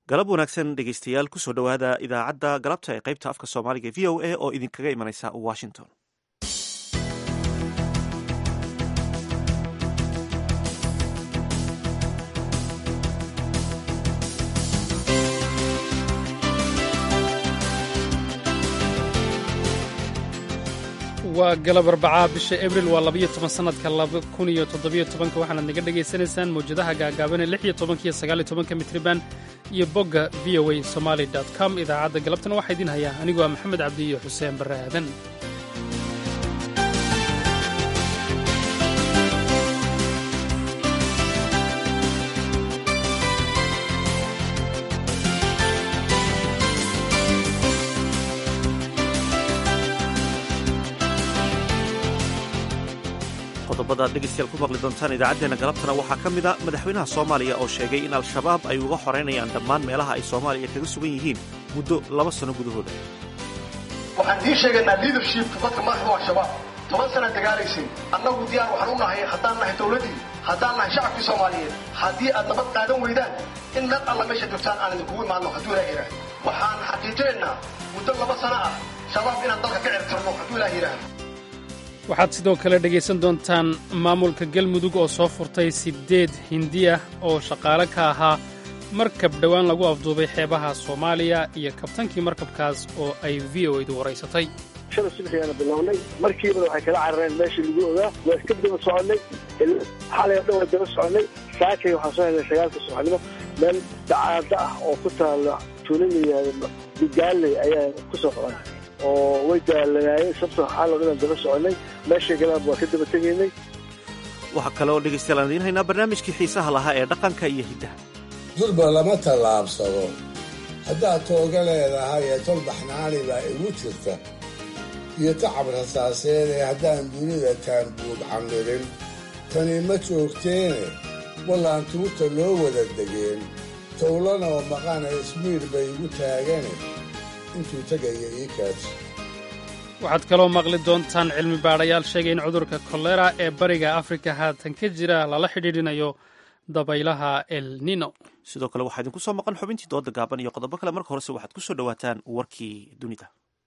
galab wanaagsan dhegeystayaal kusoo dhowaada idaacadda galabta ee qaybta afka soomaaliga v o a oo idinkaga imanaysa washington waa galab arbacaa bisha abril waa labayo toban sannadka laba kun iyo toddobiyo tobanka waxaanaad naga dhagaysanaysaan mawjadaha gaagaaban ee lix iyo tobanka iyo sagaal iyo tobanka mitriban iyo bogga v o a somaali com idaacadda galabtana waxaa idiin hayaa anigoo ah maxamed cabdi iyo xuseen barre aadan qodobada ad dhegeystayaal ku maqli doontaan idaacaddeenna galabtana waxaa ka mid a madaxweynaha soomaaliya oo sheegay in al-shabaab ay uga xoraynayaan dhammaan meelaha ay soomaaliya kaga sugan yihiin muddo laba sanno gudahooda waxaan idiin sheegaynaa liidershipka dadka madaxdu al-shabaab toban sana dagaalaysay annagu diyaar waxaan u nahay haddaan nahay dowladdii haddaan nahay shacabkii soomaaliyeed haddii aad nabad qaadan weydaan in meel alla meesha joogtaan aan idinkugu imaanno hadduu ilaah yidhaahdo waxaan xaqiijinaynaa muddo laba sano ah shabaab inaan dalka ka cirtirno hadduu ilaah yidhaahdo waxaad sidoo kale dhegaysan doontaan maamulka galmudug oo soo furtay siddeed hindi ah oo shaqaale ka ahaa markab dhowaan lagu afduubay xeebaha soomaaliya iyo kabtankii markabkaas oo ay v o edu waraysatay shala subaxiyaana bilownay markiibana waxay kala carareen meeshii lagu ogaa waa iska daba soconnay xalay o dhan waa daba soconnay saakay waxaan soo helnay sagaalka subaxnimo meel dacaada ah oo ku taalla tuulo la yihahdo bigaaley ayaa ku soo qoran oo way daalanaayeen sabta xaal oo dhan daba soconnay meeshay galaan waa ka daba tegaynay waxaa kale oo dhegeystayaal aan idiin haynaa barnaamijkii xiisaha lahaa ee dhaqanka iyo hiddaha durba lama tallaabsado haddaad tooga leedahay ee tol baxnaani baa igu jirta iyo tacab rasaaseed ee haddaan dunida taanbuud camirin tani ma joogteene wallaan tuurta loo wada degeen towlana oo maqana ismiir bay igu taagane intuu tegaya ii kaadsi waxaad kaloo maqli doontaan cilmi baadhayaal sheegay in cudurka kolera ee bariga afrika haatan ka jira lala xidhiidhinayo dabaylaha el nino sidoo kale waxaa idinku soo maqan xubintii dooda gaaban iyo qodobo kale marka horese waxaad ku soo dhowaataan warkii dunida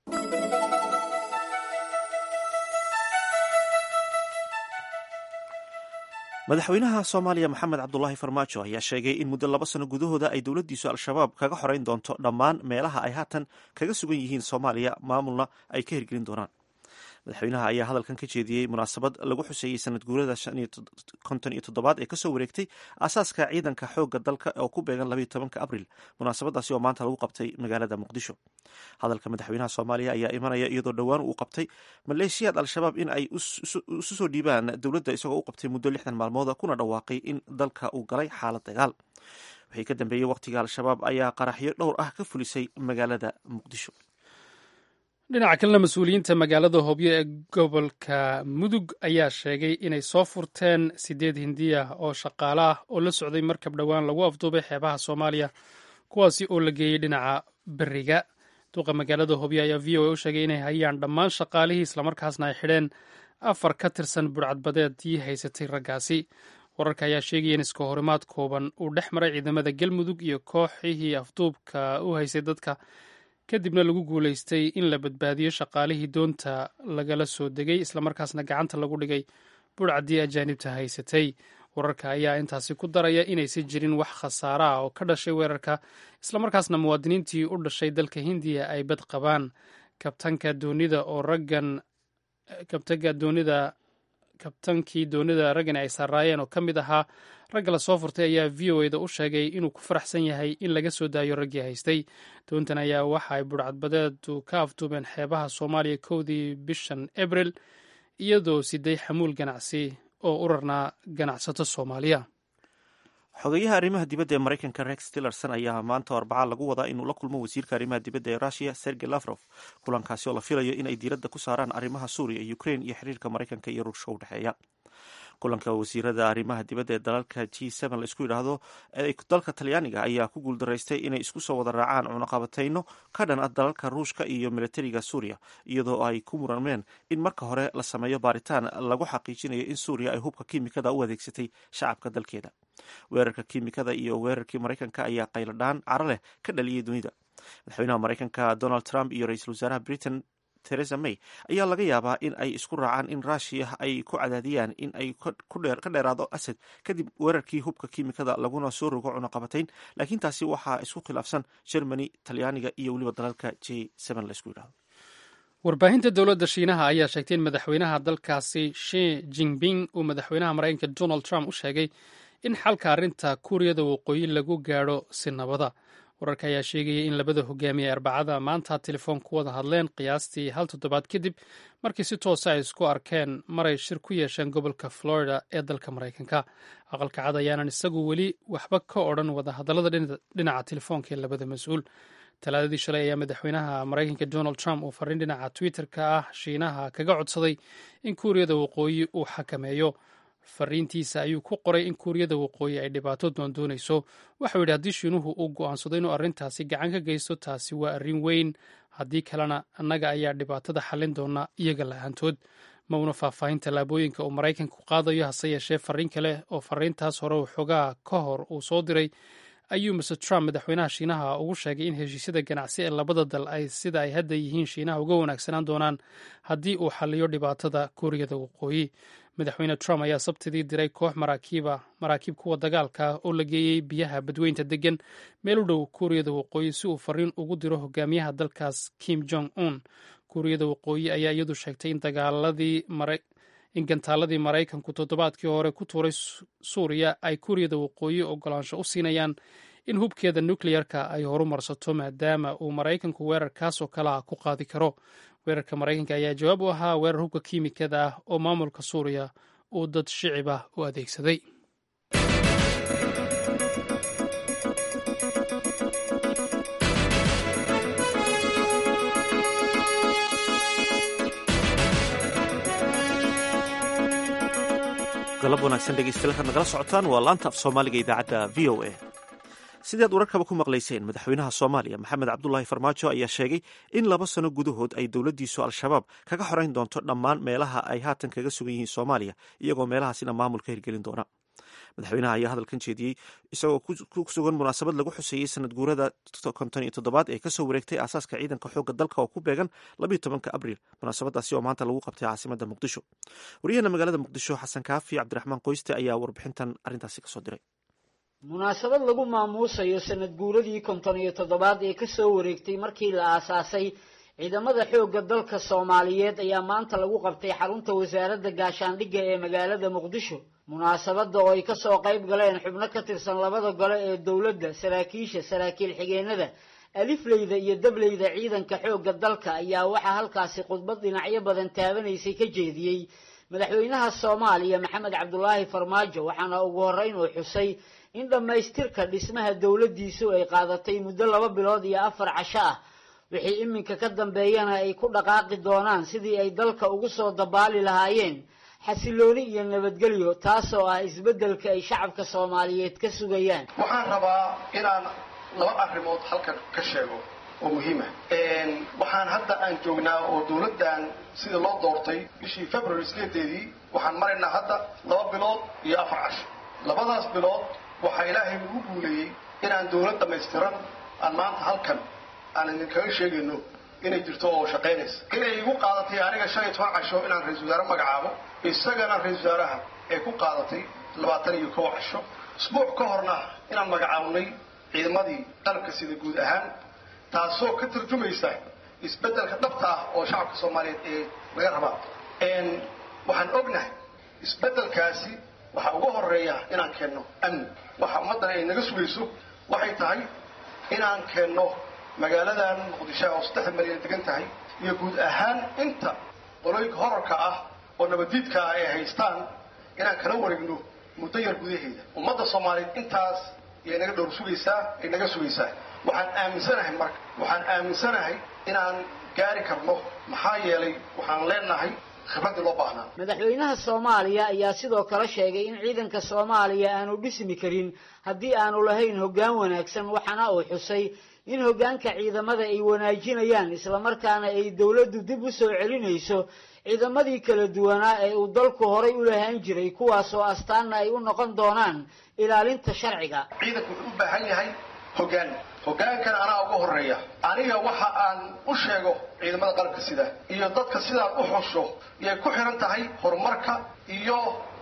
madaxweynaha soomaaliya maxamed cabdulaahi farmaajo ayaa sheegay in muddo laba sano gudahooda ay dowladdiisu al-shabaab kaga xorayn doonto dhammaan meelaha ay haatan kaga sugan yihiin soomaaliya maamulna ay ka hirgelin doonaan madaxweynaha ayaa hadalkan ka jeediyey munaasabad lagu xuseeyey sanad guurada konton iyo toddobaad ee kasoo wareegtay aasaaska ciidanka xoogga dalka oo ku beegan labayo tobanka abril munaasabadaasi oo maanta lagu qabtay magaalada muqdisho hadalka madaxweynaha soomaaliya ayaa imanaya iyadoo dhowaan uu qabtay maleeshiyaad al-shabaab in ay isu soo dhiibaan dowladda isagoo u qabtay muddo lixdan maalmooda kuna dhawaaqay in dalka uu galay xaalad dagaal wixii ka dambeeyey wakhtiga al-shabaab ayaa qaraxyo dhowr ah ka fulisay magaalada muqdisho dhinaca kalena mas-uuliyiinta magaalada hobyo ee gobolka mudug ayaa sheegay inay soo furteen siddeed hindiya oo shaqaale ah oo la socday markab dhowaan lagu afduubay xeebaha soomaaliya kuwaasi oo la geeyey dhinaca beriga duqa magaalada hobyo ayaa v o a u sheegay inay hayaan dhammaan shaqaalihii islamarkaasna ay xidheen afar ka tirsan budhcadbadeedii haysatay raggaasi wararka ayaa sheegaya in iska horimaad kooban uu dhex maray ciidamada galmudug iyo kooxihii afduubka u haysay dadka kadibna lagu guulaystay in la badbaadiyo shaqaalihii doonta lagala soo degay islamarkaasna gacanta lagu dhigay budhcaddii ajaanibta haysatay wararka ayaa intaasi ku daraya inaysan jirin wax khasaara ah oo ka dhashay weerarka islamarkaasna muwaadiniintii u dhashay dalka hindiya ay bad qabaan kabtanka doonida oo raggan kabtanka doonida kabtankii doonida raggan ay saaraayeen oo ka mid ahaa ragga la soo furtay ayaa v o eda u sheegay inuu ku faraxsan yahay in laga soo daayo raggii haystay doontan ayaa waxa ay budhcadbadeedu ka afduubeen xeebaha soomaaliya kowdii bishan abril iyadoo siday xamuul ganacsi oo u rarnaa ganacsato soomaaliya xogeyaha arrimaha dibadda ee maraykanka rex tillerson ayaa maanta arbaca lagu wadaa inuu la kulmo wasiirka arrimaha dibadda ee russiya sergey lafrof kulankaasi oo la filayo in ay diiradda ku saaraan arrimaha suuriya ukrain iyo xiriirka maraykanka iyo ruushka u dhexeeya kulanka wasiirada arrimaha dibadda ee dalalka g n la isku yidhaahdo ee dalka talyaaniga ayaa ku guuldaraystay inay isku soo wada raacaan cunaqabatayno ka dhan ah dalalka ruushka iyo militariga suuriya iyadoo ay ku murameen in marka hore la sameeyo baaritaan lagu xaqiijinayo in suuriya ay hubka kiimikada u adeegsatay shacabka dalkeeda weerarka kiimikada iyo weerarkii maraykanka ayaa qayladhaan caro leh ka dhaliyay dunida madaxweynaha maraykanka donald trump iyo ra-iisul wasaaraha britain theresa may ayaa laga yaabaa in ay isku raacaan in ruushiya ay ku cadaadiyaan in ay ka dheeraado asad kadib weerarkii hubka kiimikada laguna soo rogo cunaqabatayn laakiin taasi waxaa isku khilaafsan germany talyaaniga iyo weliba dalalka j laisku yidhahdo warbaahinta dowladda shiinaha ayaa sheegtay in madaxweynaha dalkaasi shi jinping uu madaxweynaha maraykanka donald trump u sheegay in xalka arrinta kuuriyada waqooyi lagu gaadho si nabada wararka ayaa sheegaya in labada hogaamiye arbacada maanta telefoon ku wada hadleen qiyaastii hal toddobaad kadib markii si toosa ay isku arkeen maray shir ku yeesheen gobolka florida ee dalka maraykanka aqalka cad ayaanan isagu weli waxba ka odhan wada hadallada dhinaca telefoonka ee labada mas-uul talaadadii shalay ayaa madaxweynaha maraykanka donald trump uu fariin dhinaca twitter-ka ah shiinaha kaga codsaday in kuuriyada waqooyi uu xakameeyo fariintiisa ayuu ku qoray in kuuriyada waqooyi ay dhibaato doondoonayso waxau yidhi haddii shiinuhu uu go'aansado inuu arrintaasi gacan ka geysto taasi waa arrin weyn haddii kalena annaga ayaa dhibaatada xallin doona iyaga la-aantood ma una faahfaahin tallaabooyinka uu maraykanku qaadayo hase yeeshee fariin kale oo fariintaas hore xoogaa ka hor uu soo diray ayuu mr trump madaxweynaha shiinaha ugu sheegay in heshiisyada ganacsi ee labada dal ay sida ay hadda yihiin shiinaha uga wanaagsanaan doonaan haddii uu xalliyo dhibaatada kuuriyada waqooyi madaxweyne trump ayaa sabtidii diray koox maraakiiba maraakiib kuwa dagaalka oo la geeyey biyaha badweynta degan meel u dhow kuuriyada waqooyi si uu fariin ugu diro hogaamiyaha dalkaas kim jong un kuuriyada waqooyi ayaa iyadu sheegtay in dagaaladii in gantaaladii maraykanku toddobaadkii hore ku tuuray suuriya ay kuuriyada waqooyi ogolaansho u siinayaan in hubkeeda nukleyarka ay horumarsato maadaama uu maraykanku weerarkaasoo kalea ku qaadi karo weerarka maraykanka ayaa jawaab u ahaa weerar hubka kiimikada ah oo maamulka suuriya uu dad shicib ah u adeegsaday galab wanaagsan dhegeystayaal kaad nagala socotaan waa laanta af soomaaliga idaacadda v o a sidaad wararkaba ku maqlayseen madaxweynaha soomaaliya maxamed cabdulaahi farmaajo ayaa sheegay in laba sano gudahood ay dowladdiisu al-shabaab kaga xoreyn doonto dhammaan meelaha ay haatan kaga sugan yihiin soomaaliya iyagoo meelahaasina maamul ka hirgelin doona madaxweynaha ayaa hadalkan jeediyey isagoo ku sugan munaasabad lagu xuseeyey sanad guurada konton iyo toddobaad ee kasoo wareegtay aasaaska ciidanka xoogga dalka oo ku beegan labayo tobanka abriil munaasabadaasi oo maanta lagu qabtay caasimada muqdisho wariyahana magaalada muqdisho xasan kaafi cabdiraxmaan qoyste ayaa warbixintan arrintaasi kasoo diray munaasabad lagu maamuusayo sanad guuradii konton iyo toddobaad ee kasoo wareegtay markii la aasaasay ciidamada xoogga dalka soomaaliyeed ayaa maanta lagu qabtay xarunta wasaaradda gaashaandhigga ee magaalada muqdisho munaasabadda oo ay kasoo qayb galeen xubno ka tirsan labada gole ee dowladda saraakiisha saraakiil xigeenada alifleyda iyo dableyda ciidanka xoogga dalka ayaa waxaa halkaasi khudbad dhinacyo badan taabanaysay ka jeediyey madaxweynaha soomaaliya maxamed cabdulaahi farmaajo waxaana ugu horreyn uu xusay in dhammaystirka dhismaha dowladdiisu ay qaadatay muddo laba bilood iyo afar casho ah wixii iminka ka dambeeyana ay ku dhaqaaqi doonaan sidii ay dalka ugu soo dabaali lahaayeen xasilooni iyo nabadgelyo taasoo ah isbeddelka ay shacabka soomaaliyeed ka sugayaan waxaan rabaa inaan laba arrimood halkan ka sheego oo muhiima waxaan hadda aan joognaa oo dowladdan sida loo doortay bishii february sideedeedii waxaan maraynaa hadda laba bilood iyo afar casho labadaas bilood waxaa ilaahay ugu guuleeyey inaan dowlad dhammaystiran aan maanta halkan aan idinkaga sheegayno inay jirto oo shaqaynaysa inay igu qaadatay aniga shan iyo toban casho inaan ra-isul wasaare magacaabo isagana ra-isul wasaaraha ay ku qaadatay labaatan iyo kow casho isbuuc ka horna inaan magacaabnay ciidamadii qalabka sida guud ahaan taasoo ka tarjumaysa isbeddelka dhabta ah oo shacabka soomaaliyeed ee laga rabaa waxaan ognahay isbeddelkaasi waxaa uga horeeya inaan keenno amni waxa ummaddan ay naga sugayso waxay tahay inaan keenno magaaladan muqdisho oo saddex malyan degan tahay iyo guud ahaan inta qolooyinka horarka ah oo nabadiidka ah ay haystaan inaan kala wareegno muddo yar gudaheeda ummadda soomaaliyeed intaas yay naga dhowr sugaysaa ay naga sugaysaa waxaan aaminsanahay marka waxaan aaminsanahay inaan gaari karno maxaa yeelay waxaan leenahay khibraddii loo baahnaa madaxweynaha soomaaliya ayaa sidoo kale sheegay in ciidanka soomaaliya aanu dhismi karin haddii aanu lahayn hoggaan wanaagsan waxaana uu xusay in hoggaanka ciidamada ay wanaajinayaan islamarkaana ay dowladdu dib u soo celinayso ciidamadii kala duwanaa ee uu dalku horay u lahaan jiray kuwaasoo astaanna ay u noqon doonaan ilaalinta sharciga ciidanku wuxuu u baahan yahay hoggaan hoggaankana anaa ugu horeeya aniga waxa aan u sheego ciidamada qalabka sida iyo dadka sidaan u xusho yay ku xiran tahay horumarka iyo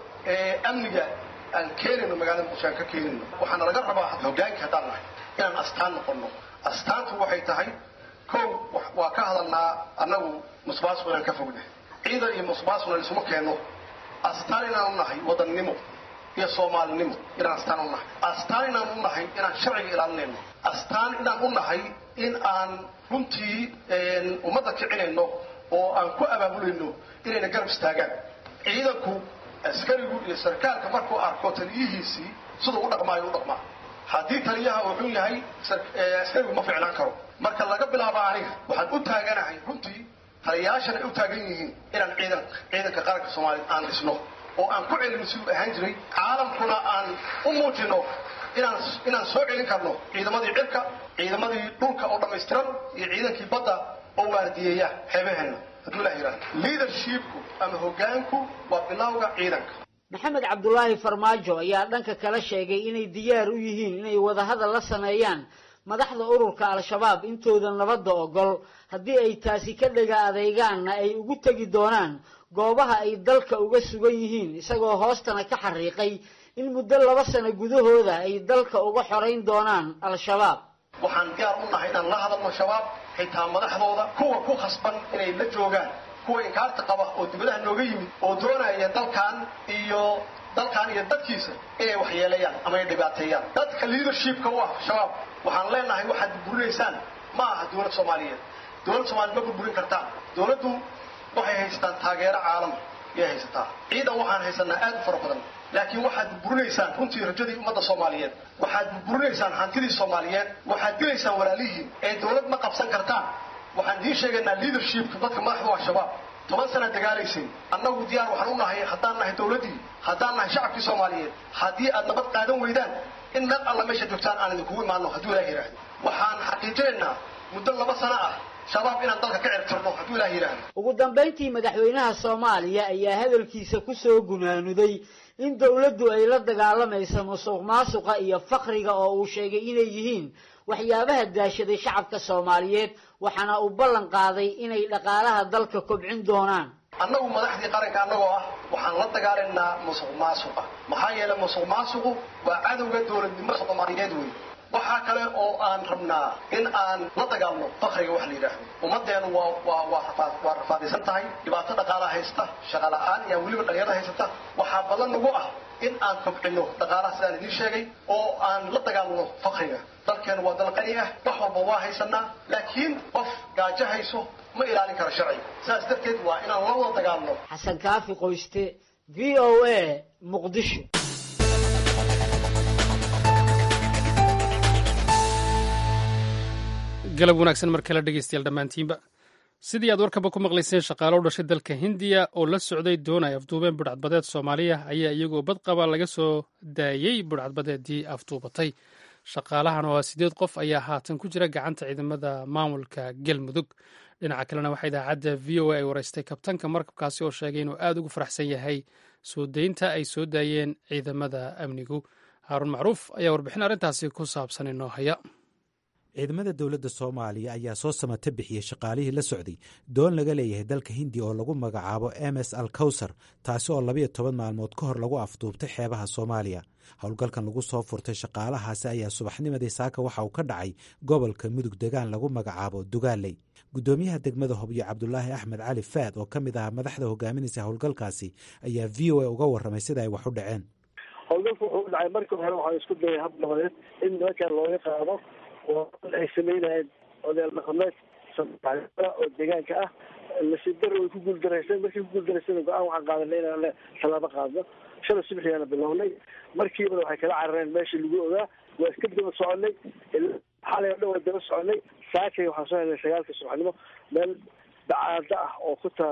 amniga aan keenayno magaalada muqdisho aan ka keenayno waxaana laga rabaa hoggaankii haddaan nahay inaan astaan noqono astaantu waxay tahay kow waa ka hadalnaa annagu musbaasku inaan ka fognahay ciidan iyo musbaasuna isuma keenno astaan inaan u nahay wadannimo iyo soomaalinimo inaan astaan u nahay astaan inaan u nahay inaan sharciga ilaalinayno astaan inaan u nahay in aan runtii ummadda kicinayno oo aan ku abaabulayno inayna garab istaagaan ciidanku askarigu iyo sarkaalka markuu arko taliyihiisii siduu u dhaqmaayo u dhaqmaa haddii taliyaha uu xun yahay askarigu ma ficnaan karo marka laga bilaabo aniga waxaan u taaganahay runtii taliyayaashan ay u taagan yihiin inaan ciidan ciidanka qaranka soomaaliya aan dhisno oo aan ku celino siduu ahaan jiray caalamkuna aan u muujino inaan inaan soo celin karno ciidamadii cirka ciidamadii dhulka oo dhammaystiran iyo ciidankii badda oo waardiyeeya xeebaheenna hadduu ilah yidhahdo leadershipku ama hoggaanku waa bilowga ciidanka maxamed cabdulaahi farmaajo ayaa dhanka kale sheegay inay diyaar u yihiin inay wadahadal la sameeyaan madaxda ururka al-shabaab intooda nabadda ogol haddii ay taasi ka dhega adeegaanna ay ugu tegi doonaan goobaha ay dalka uga sugan yihiin isagoo hoostana ka xariiqay in muddo laba sano gudahooda ay dalka uga xorayn doonaan al-shabaab waxaan diyaar u nahay inaan la hadalno shabaab xitaa madaxdooda kuwa ku khasban inay la joogaan kuwa inkaarta qaba oo dibadaha nooga yimid oo doonaya dalkan iyo dalkan iyo dadkiisa inay waxyeeleeyaan ama ay dhibaateeyaan dadka leadershipka u ah shabaab waxaan leenahay waxaad burburinaysaan ma aha dowlad soomaaliyeed dowlad soomaliya ma burburin kartaan dowladdu waxay haysataan taageero caalama yay haysataa ciidan waxaan haysanaa aad u fara badan laakiin waxaad burburinaysaan runtii rajadii ummadda soomaaliyeed waxaad burburinaysaan hantidii soomaaliyeed waxaad dilaysaan walaalihiin ee dowlad ma qabsan kartaan waxaan idiin sheegaynaa leadershipka dadka madaxda waa shabaab toban sanaad dagaalaysay annagu diyaar waxaan u nahay haddaan nahay dowladdii haddaan nahay shacabkii soomaaliyeed haddii aad nabad qaadan weydaan in meel alla meesha joogtaan aan idinkugu imaano hadduu ilaah yidhaahdo waxaan xaqiijinaynaa muddo laba sano ah shabaab inaan dalka ka cirtirno hadduu ilaah yidhaahdo ugu dambayntii madaxweynaha soomaaliya ayaa hadalkiisa ku soo gunaanuday in dowladdu ay la dagaalamayso musuq maasuqa iyo fakriga oo uu sheegay inay yihiin waxyaabaha daashaday shacabka soomaaliyeed waxaana uu ballan qaaday inay dhaqaalaha dalka kobcin doonaan annagu madaxdii qaranka annagoo ah waxaan la dagaalaynaa musuq maasuqa maxaa yeelay musuq maasuqu waa cadowga dowladnimada soomaaliyeed wey waxaa kale oo aan rabnaa in aan la dagaalno fakriga wax la yidhaahdo ummaddeenu waa waa waa rafaad waa rafaadaysan tahay dhibaato dhaqaalaha haysta shaqa la'aan iyo weliba dhalinyarada haysata waxaa badan nagu ah in aan kobcino dhaqaalaha sidaan idiin sheegay oo aan la dagaalno fakriga dalkeenu waa dal qani ah wax walba waa haysanaa laakiin qof gaajo hayso ma ilaalin karo sharciga sidaas darteed waa inaan la wada dagaalno xasan kaafi qoyste v o a muqdisho galab wanaagsan mar kale dhegeystayaal dhammaantiinba sidii aad warkaba ku maqlayseen shaqaalo u dhashay dalka hindiya oo la socday doon ay afduubeen budhcadbadeed soomaaliya ayaa iyagoo badqaba laga soo daayey budhcadbadeedii afduubatay shaqaalahan oo ah sideed qof ayaa haatan ku jira gacanta ciidamada maamulka galmudug dhinaca kalena waxaa idaacadda v o a ay wareystay kabtanka markabkaasi oo sheegay inuu aad ugu faraxsan yahay soo daynta ay soo daayeen ciidamada amnigu haaruun macruuf ayaa warbixin arrintaasi ku saabsan inoo haya ciidamada dowladda soomaaliya ayaa soo samata bixiyey shaqaalihii la socday doon laga leeyahay dalka hindiya oo lagu magacaabo m s al kawsar taasi oo labayo toban maalmood ka hor lagu afduubtay xeebaha soomaaliya howlgalkan lagu soo furtay shaqaalahaasi ayaa subaxnimadii saaka waxa uu ka dhacay gobolka mudug degaan lagu magacaabo dugaaley guddoomiyaha degmada hobyo cabdulaahi axmed cali faad oo ka mid ahaa madaxda hogaaminaysa howlgalkaasi ayaa v o a uga warramay sida ay wax u dhaceen howlgalku wuxuu u dhacay markii hore waxaa isku dayay hab nabadeed in nimankan looga qaado oo ay samaynayeen odayaal dhaqameed oo deegaanka ah nasiib way ku guuldaraysan markii ku guuldaraysan go-aan waxaan qaadanay inaan tallaabo qaadno shalay subaxiyaana bilownay markiibana waxay kala carareen meeshii lagu ogaa waa iska daba soconay xalay o dhan waa daba soconay saakay waxaan soo helnay sagaalka subaxnimo meel dacaada ah oo ku taala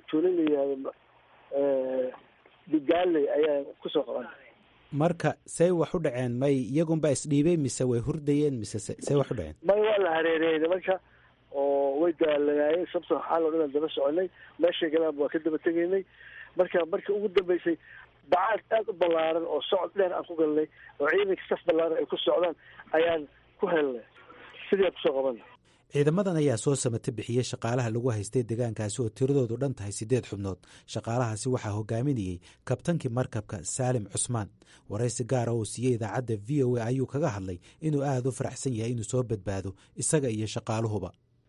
tuulo la yihahdo digaaley ayaan kusoo qaban marka say wax u dhaceen may iyagunba isdhiibay mise way hurdayeen mise say wax u dhaceen may waa la hareereeyey nimanka oo way daalanaayeen sabta xaal oo dhan aan daba soconay meeshay galaan waa ka daba tegaynay marka markii ugu dambeysay bacaad aada u ballaaran oo socod dheer aan ku galnay oo ciidanka saf ballaaran ay ku socdaan ayaan ku helnay sidii aan kusoo qabanay ciidamadan ayaa soo samata bixiyey shaqaalaha lagu haystay deegaankaasi oo tiradoodu dhan tahay siddeed xubnood shaqaalahaasi waxaa hogaaminayey kabtankii markabka saalim cusmaan waraysi gaara oo siiyey idaacadda v o a ayuu kaga hadlay inuu aada u faraxsan yahay inuu soo badbaado isaga iyo shaqaaluhuba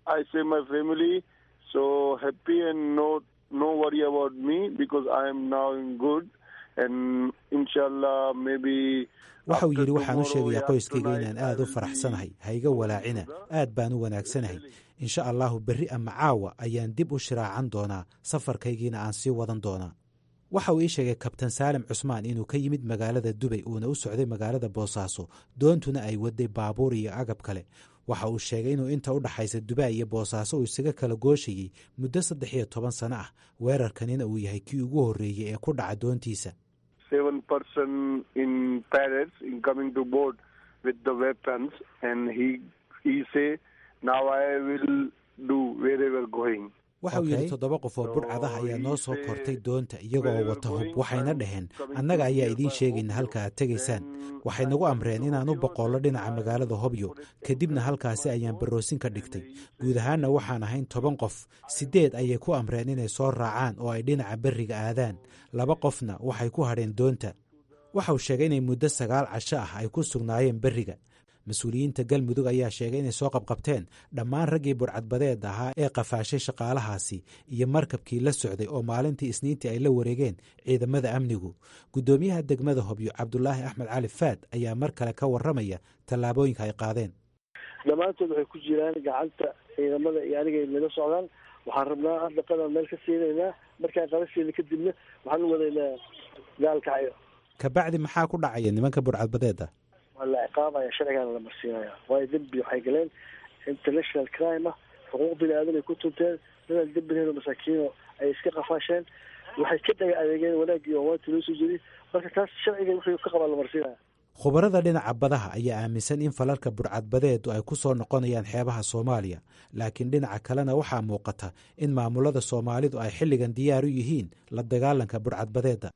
waxauu yidhi waxaan u sheegayaa qoyskayga inaan aada u faraxsanahay hayga walaacina aad baan u wanaagsanahay insha allahu berri ama caawa ayaan dib u shiraacan doonaa safarkaygiina aan sii wadan doonaa waxa uu ii sheegay kabtan saalim cusmaan inuu ka yimid magaalada dubay uuna u socday magaalada boosaaso doontuna ay waday baabuur iyo agab kale waxa uu sheegay inuu inta u dhaxaysa dubai iyo boosaaso uu isaga kala gooshayey muddo saddex iyo toban sano ah weerarkanina uu yahay kii ugu horreeyey ee ku dhaca doontiisa seven person in Paris in coming to board with the weapons and he he say now I will do wherever going. waxa uu yidhi toddoba qof oo budhcadaha ayaa noo soo kortay doonta iyagoo wata hub waxayna dhaheen annaga ayaa idiin sheegayna halka aad tegaysaan waxay nagu amreen inaan u boqollo dhinaca magaalada hobyo kadibna halkaasi ayaan baroosin ka dhigtay guud ahaanna waxaan ahayn toban qof siddeed ayay ku amreen inay soo raacaan oo ay dhinaca berriga aadaan laba qofna waxay ku hadheen doonta waxa uu sheegay inay muddo sagaal casho ah ay ku sugnaayeen berriga mas-uuliyiinta galmudug ayaa sheegay inay soo qabqabteen dhammaan raggii burcadbadeed ahaa ee qafaashay shaqaalahaasi iyo markabkii la socday oo maalintii isniintii ay la wareegeen ciidamada amnigu guddoomiyaha degmada hobyo cabdulaahi axmed cali faad ayaa mar kale ka warramaya tallaabooyinka ay qaadeen dhammaantood waxay ku jiraan gacanta ciidamada iyo aniga nala socdaan waxaan rabnaa dhaqadaan meel ka siinaynaa markaan qala siina kadibna waxaan u wadaynaa gaalkacyo kabacdi maxaa ku dhacaya nimanka burcadbadeeda waa la ciqaabaya sharcigaana la marsiinaya waayo dembi waxay galeen international crime ah xuquuq bini aadan ay ku tunteen dadaan dembi lahayn oo masaakiino ay iska qafaasheen waxay ka dhaga adeegeen wanaaggii oo waanti loo soo jeediy marka taas sharciga wixii ka qabaa la marsiinaya khubarada dhinaca badaha ayaa aaminsan in falalka burcadbadeedu ay ku soo noqonayaan xeebaha soomaaliya laakiin dhinaca kalena waxaa muuqata in maamulada soomaalidu ay xilligan diyaar u yihiin la dagaalanka burcadbadeeda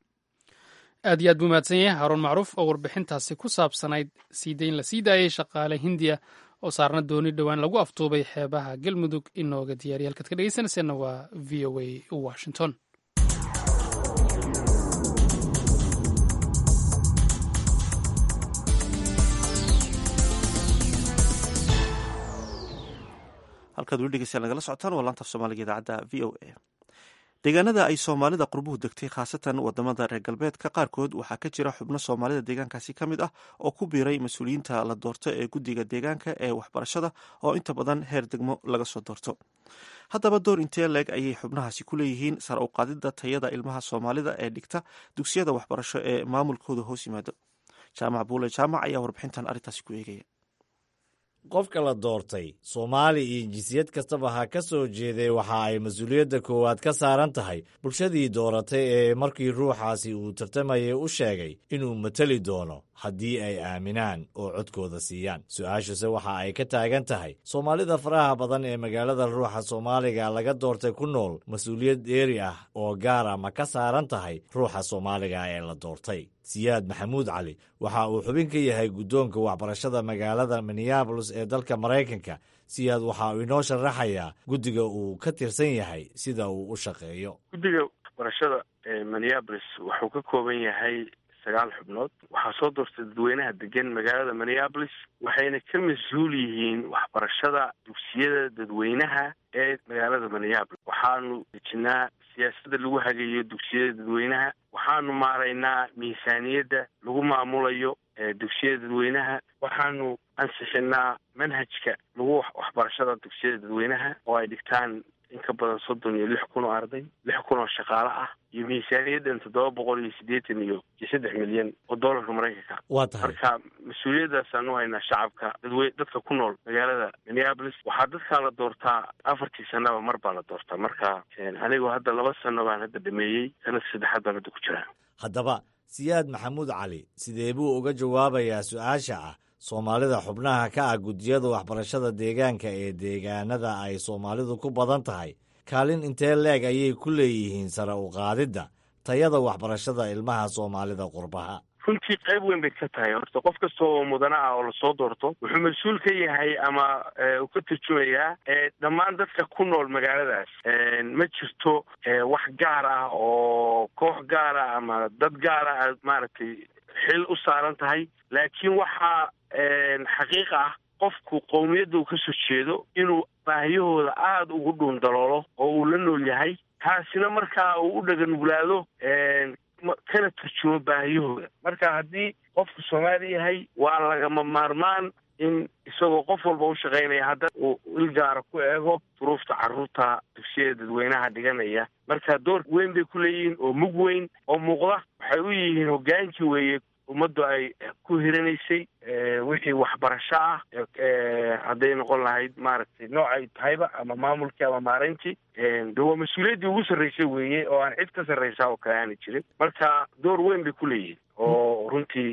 aad iyo aad buu mahadsan yahay haruun macruuf oo warbixintaasi ku saabsanayd siidayn la sii daayey shaqaale hindiya oo saarna dooni dhowaan lagu aftuubay xeebaha galmudug inooga diyaariya halkaad ka dhegeysanayseena waa v o a washington halkaad weli dhegeystayaal nagala socotaan waa laanta af soomaaliga idaacadda v o a deegaanada ay soomaalida qurbuhu degtay khaasatan wadamada reer galbeedka qaarkood waxaa ka jira xubno soomaalida deegaankaasi ka mid ah oo ku biiray mas-uuliyiinta la doorto ee guddiga deegaanka ee waxbarashada oo inta badan heer degmo laga soo doorto haddaba door intee leeg ayay xubnahaasi ku leeyihiin sare u qaadidda tayada ilmaha soomaalida ee dhigta dugsiyada waxbarasho ee maamulkooda hoos yimaado jaamac buule jaamac ayaa warbixintan arrintaasi ku eegaya qofka la doortay soomaali iyo jinsiyad kastaba ha ka soo jeeday waxa ay mas-uuliyadda koowaad ka saaran tahay bulshadii dooratay ee markii ruuxaasi uu tartamayay u sheegay inuu mateli doono haddii ay aaminaan oo codkooda siiyaan su-aashuse waxa ay ka taagan tahay soomaalida faraha badan ee magaalada ruuxa soomaaliga laga doortay ku nool mas-uuliyad dheeri ah oo gaara ma ka saaran tahay ruuxa soomaaliga ee la doortay siyaad maxamuud cali waxa uu xubin ka yahay guddoonka waxbarashada magaalada minneabolis ee dalka maraykanka siyaad waxa uu inoo sharaxayaa guddiga uu ka tirsan yahay sida uu u shaqeeyo guddiga waxbarashada ee minneabolis wuxuu ka kooban yahay sagaal xubnood waxaa soo doortay dadweynaha degan magaalada minneabolis waxayna ka mas-uul yihiin waxbarashada dugsiyada dadweynaha ee magaalada minneabolis waxaanu dejinaa siyaasadda lagu hagayo dugsiyada dadweynaha waxaanu maaraynaa miisaaniyadda lagu maamulayo dugsiyada dadweynaha waxaanu ansixinaa manhajka lagu waxbarashada dugsiyada dadweynaha oo ay dhigtaan in ka badan soddon iyo lix kun oo arday lix kun oo shaqaale ah iyo miisaaniyaddan toddoba boqol iyo siddeetan iyo iyo saddex milyan oo doolarka maraykanka waa tahay marka mas-uuliyaddaasaan u haynaa shacabka dadwe dadka ku nool magaalada minneapolis waxaa dadkaa la doortaa afartii sanaba mar baa la doortaa marka anigoo hadda laba sano baan hadda dhameeyey sanadka saddexaad baan hadda ku jiraa haddaba siyaad maxamuud cali sidee buu uga jawaabayaa su-aasha ah soomaalida xubnaha ka ah guddiyada waxbarashada deegaanka ee deegaanada ay soomaalidu ku badan tahay kaalin intee leeg ayay ku leeyihiin sare u qaadidda tayada waxbarashada ilmaha soomaalida qurbaha runtii qayb weyn bay ka tahay horta qof kasta oo mudana ah oo lasoo doorto wuxuu mas-uul ka yahay ama uu ka turjumayaa dhammaan dadka ku nool magaaladaas ma jirto wax gaar ah oo koox gaar ah ama dad gaara aad maaragtay xil u saaran tahay laakiin waxaa xaqiiq ah qofku qowmiyadda uu kasoo jeedo inuu baahiyahooda aada ugu dhuun daloolo oo uu la nool yahay taasina markaa uu u dhaganuglaado kana turjumo baahiyahooda marka haddii qofku soomaali yahay waa lagama maarmaan in isagoo qof walba u shaqaynaya hadda uu ilgaara ku eego duruufta carruurta dugsiyada dadweynaha dhiganaya marka door weyn bay ku leeyihiin oo mug weyn oo muuqda waxay u yihiin hoggaankii weeye ummaddu ay ku hiranaysay wixii waxbarasho ah hadday noqon lahayd maaragtay noocay tahayba ama maamulkii ama maareyntii de waa mas-uuliyaddii ugu sarraysay weeye oo aan cid ka sarraysaa oo kale aana jirin marka door weyn bay ku leeyihiin oo runtii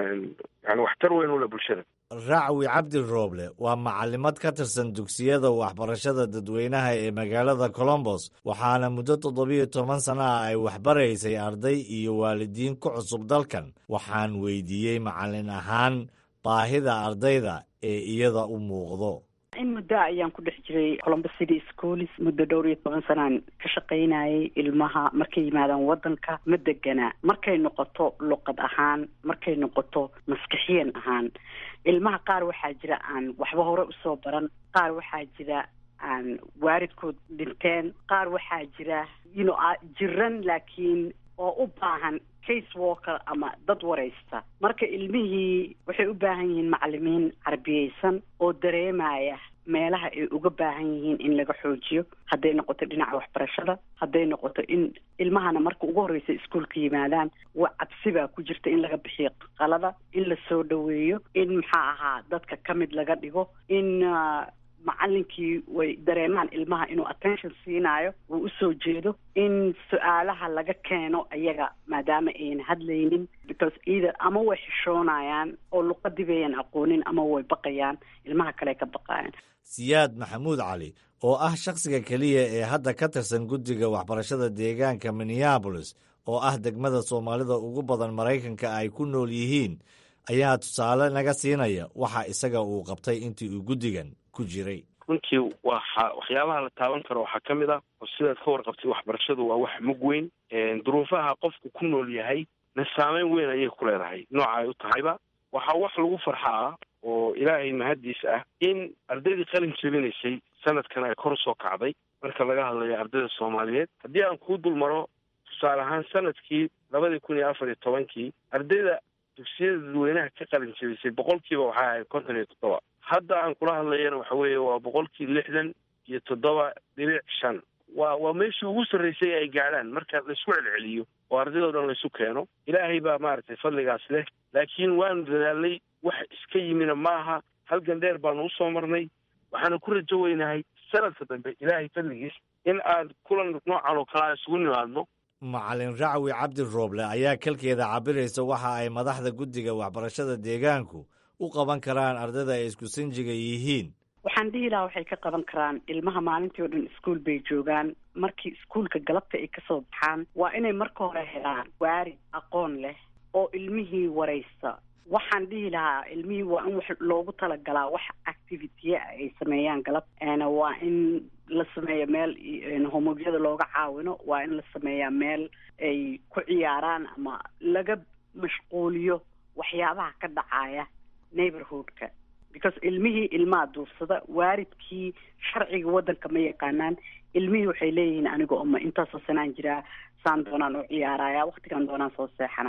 yani waxtar weyn ule bulshada racwi cabdi rooble waa macalimad ka tirsan dugsiyada waxbarashada dadweynaha ee magaalada colombos waxaana muddo toddobiyo toban sana ah ay waxbaraysay arday iyo waalidiin ku cusub dalkan waxaan weydiiyey macalin ahaan baahida ardayda ee iyada u muuqdo in muddo ayaan ku dhex jiray colombos city schools muddo dhowr iyo toban sanaan ka shaqaynayay ilmaha markay yimaadaan waddanka ma degana markay noqoto luqad ahaan markay noqoto maskixiyan ahaan ilmaha qaar waxaa jira aan waxba hore usoo baran qaar waxaa jira aan waaridkood dhinteen qaar waxaa jira yno jiran laakiin oo u baahan case walker ama dad waraysta marka ilmihii waxay u baahan yihiin macalimiin carbiyeysan oo dareemaya meelaha ay uga baahan yihiin in laga xoojiyo hadday noqoto dhinaca waxbarashada hadday noqoto in ilmahana marka ugu horreysa iskuolka yimaadaan wa cabsi baa ku jirta in laga bixiyo qalada in la soo dhoweeyo in maxaa ahaa dadka ka mid laga dhigo in macalinkii way dareemaan ilmaha inuu attention siinaayo uu usoo jeedo in su-aalaha laga keeno ayaga maadaama ayan hadlaynin because either ama way xishoonayaan oo luqadii bayan aqoonin ama way baqayaan ilmaha kale ka baqayaan siyaad maxamuud cali oo ah shakhsiga keliya ee hadda ka tirsan guddiga waxbarashada deegaanka minneabolis oo ah degmada soomaalida ugu badan maraykanka ay ku nool yihiin ayaa tusaale naga siinaya waxa isaga uu qabtay intii uu guddigan ku jiray runtii waxa waxyaabaha la taaban karo waxaa ka mid ah oo sidaad ka warqabtay waxbarashadu waa wax mug weyn duruufaha qofku ku nool yahay na saameyn weyn ayay ku leedahay nooca ay u tahayba waxaa wax lagu farxaa oo ilaahay mahaddiis ah in ardaydii qalin jebinaysay sanadkan ay kor usoo kacday marka laga hadlayo ardayda soomaaliyeed haddii aan kuu dul maro tusaale ahaan sanadkii labadii kun iyo afar iyo tobankii ardayda dugsiyada dadweynaha ka qalin jebisay boqolkiiba waxay ahayd konton iyo toddoba hadda aan kula hadlayana waxa weeye waa boqolkii lixdan iyo toddoba dhibic shan waa waa meeshii ugu sarraysay ay gaadhaan marka laisku celceliyo oo ardaydoo dhan laysu keeno ilaahay baa maaragtay fadligaas leh laakiin waanu dadaalnay wax iska yimina maaha halgan dheer baanu usoo marnay waxaana ku rajo weynahay sanadka dambe ilaahay fadligiis in aan kulan noocan oo kale a isugu nimaadno macalin racwi cabdi rooble ayaa kalkeeda cabiraysa waxa ay madaxda guddiga waxbarashada deegaanku u qaban karaan ardayda ay isku sinjiga yihiin waxaan dhihi lahaa waxay ka qaban karaan ilmaha maalintii oo dhan iskuol bay joogaan markii iskuolka galabta ay kasoo baxaan waa inay marka hore helaan waarid aqoon leh oo ilmihii waraysta waxaan dhihi lahaa ilmihii waa in wax loogu talagalaa wax activitya ay sameeyaan galab waa in la sameeyo meel homogyada looga caawino waa in la sameeyaa meel ay ku ciyaaraan ama laga mashquuliyo waxyaabaha ka dhacaya neighborhoodka because ilmihii ilmaha duursada waaridkii sharciga waddanka ma yaqaanaan ilmihii waxay leeyihiin aniga oma intaasoo sanaan jiraa saan doonaan u ciyaaraya waktigan doonaan soo seexanaya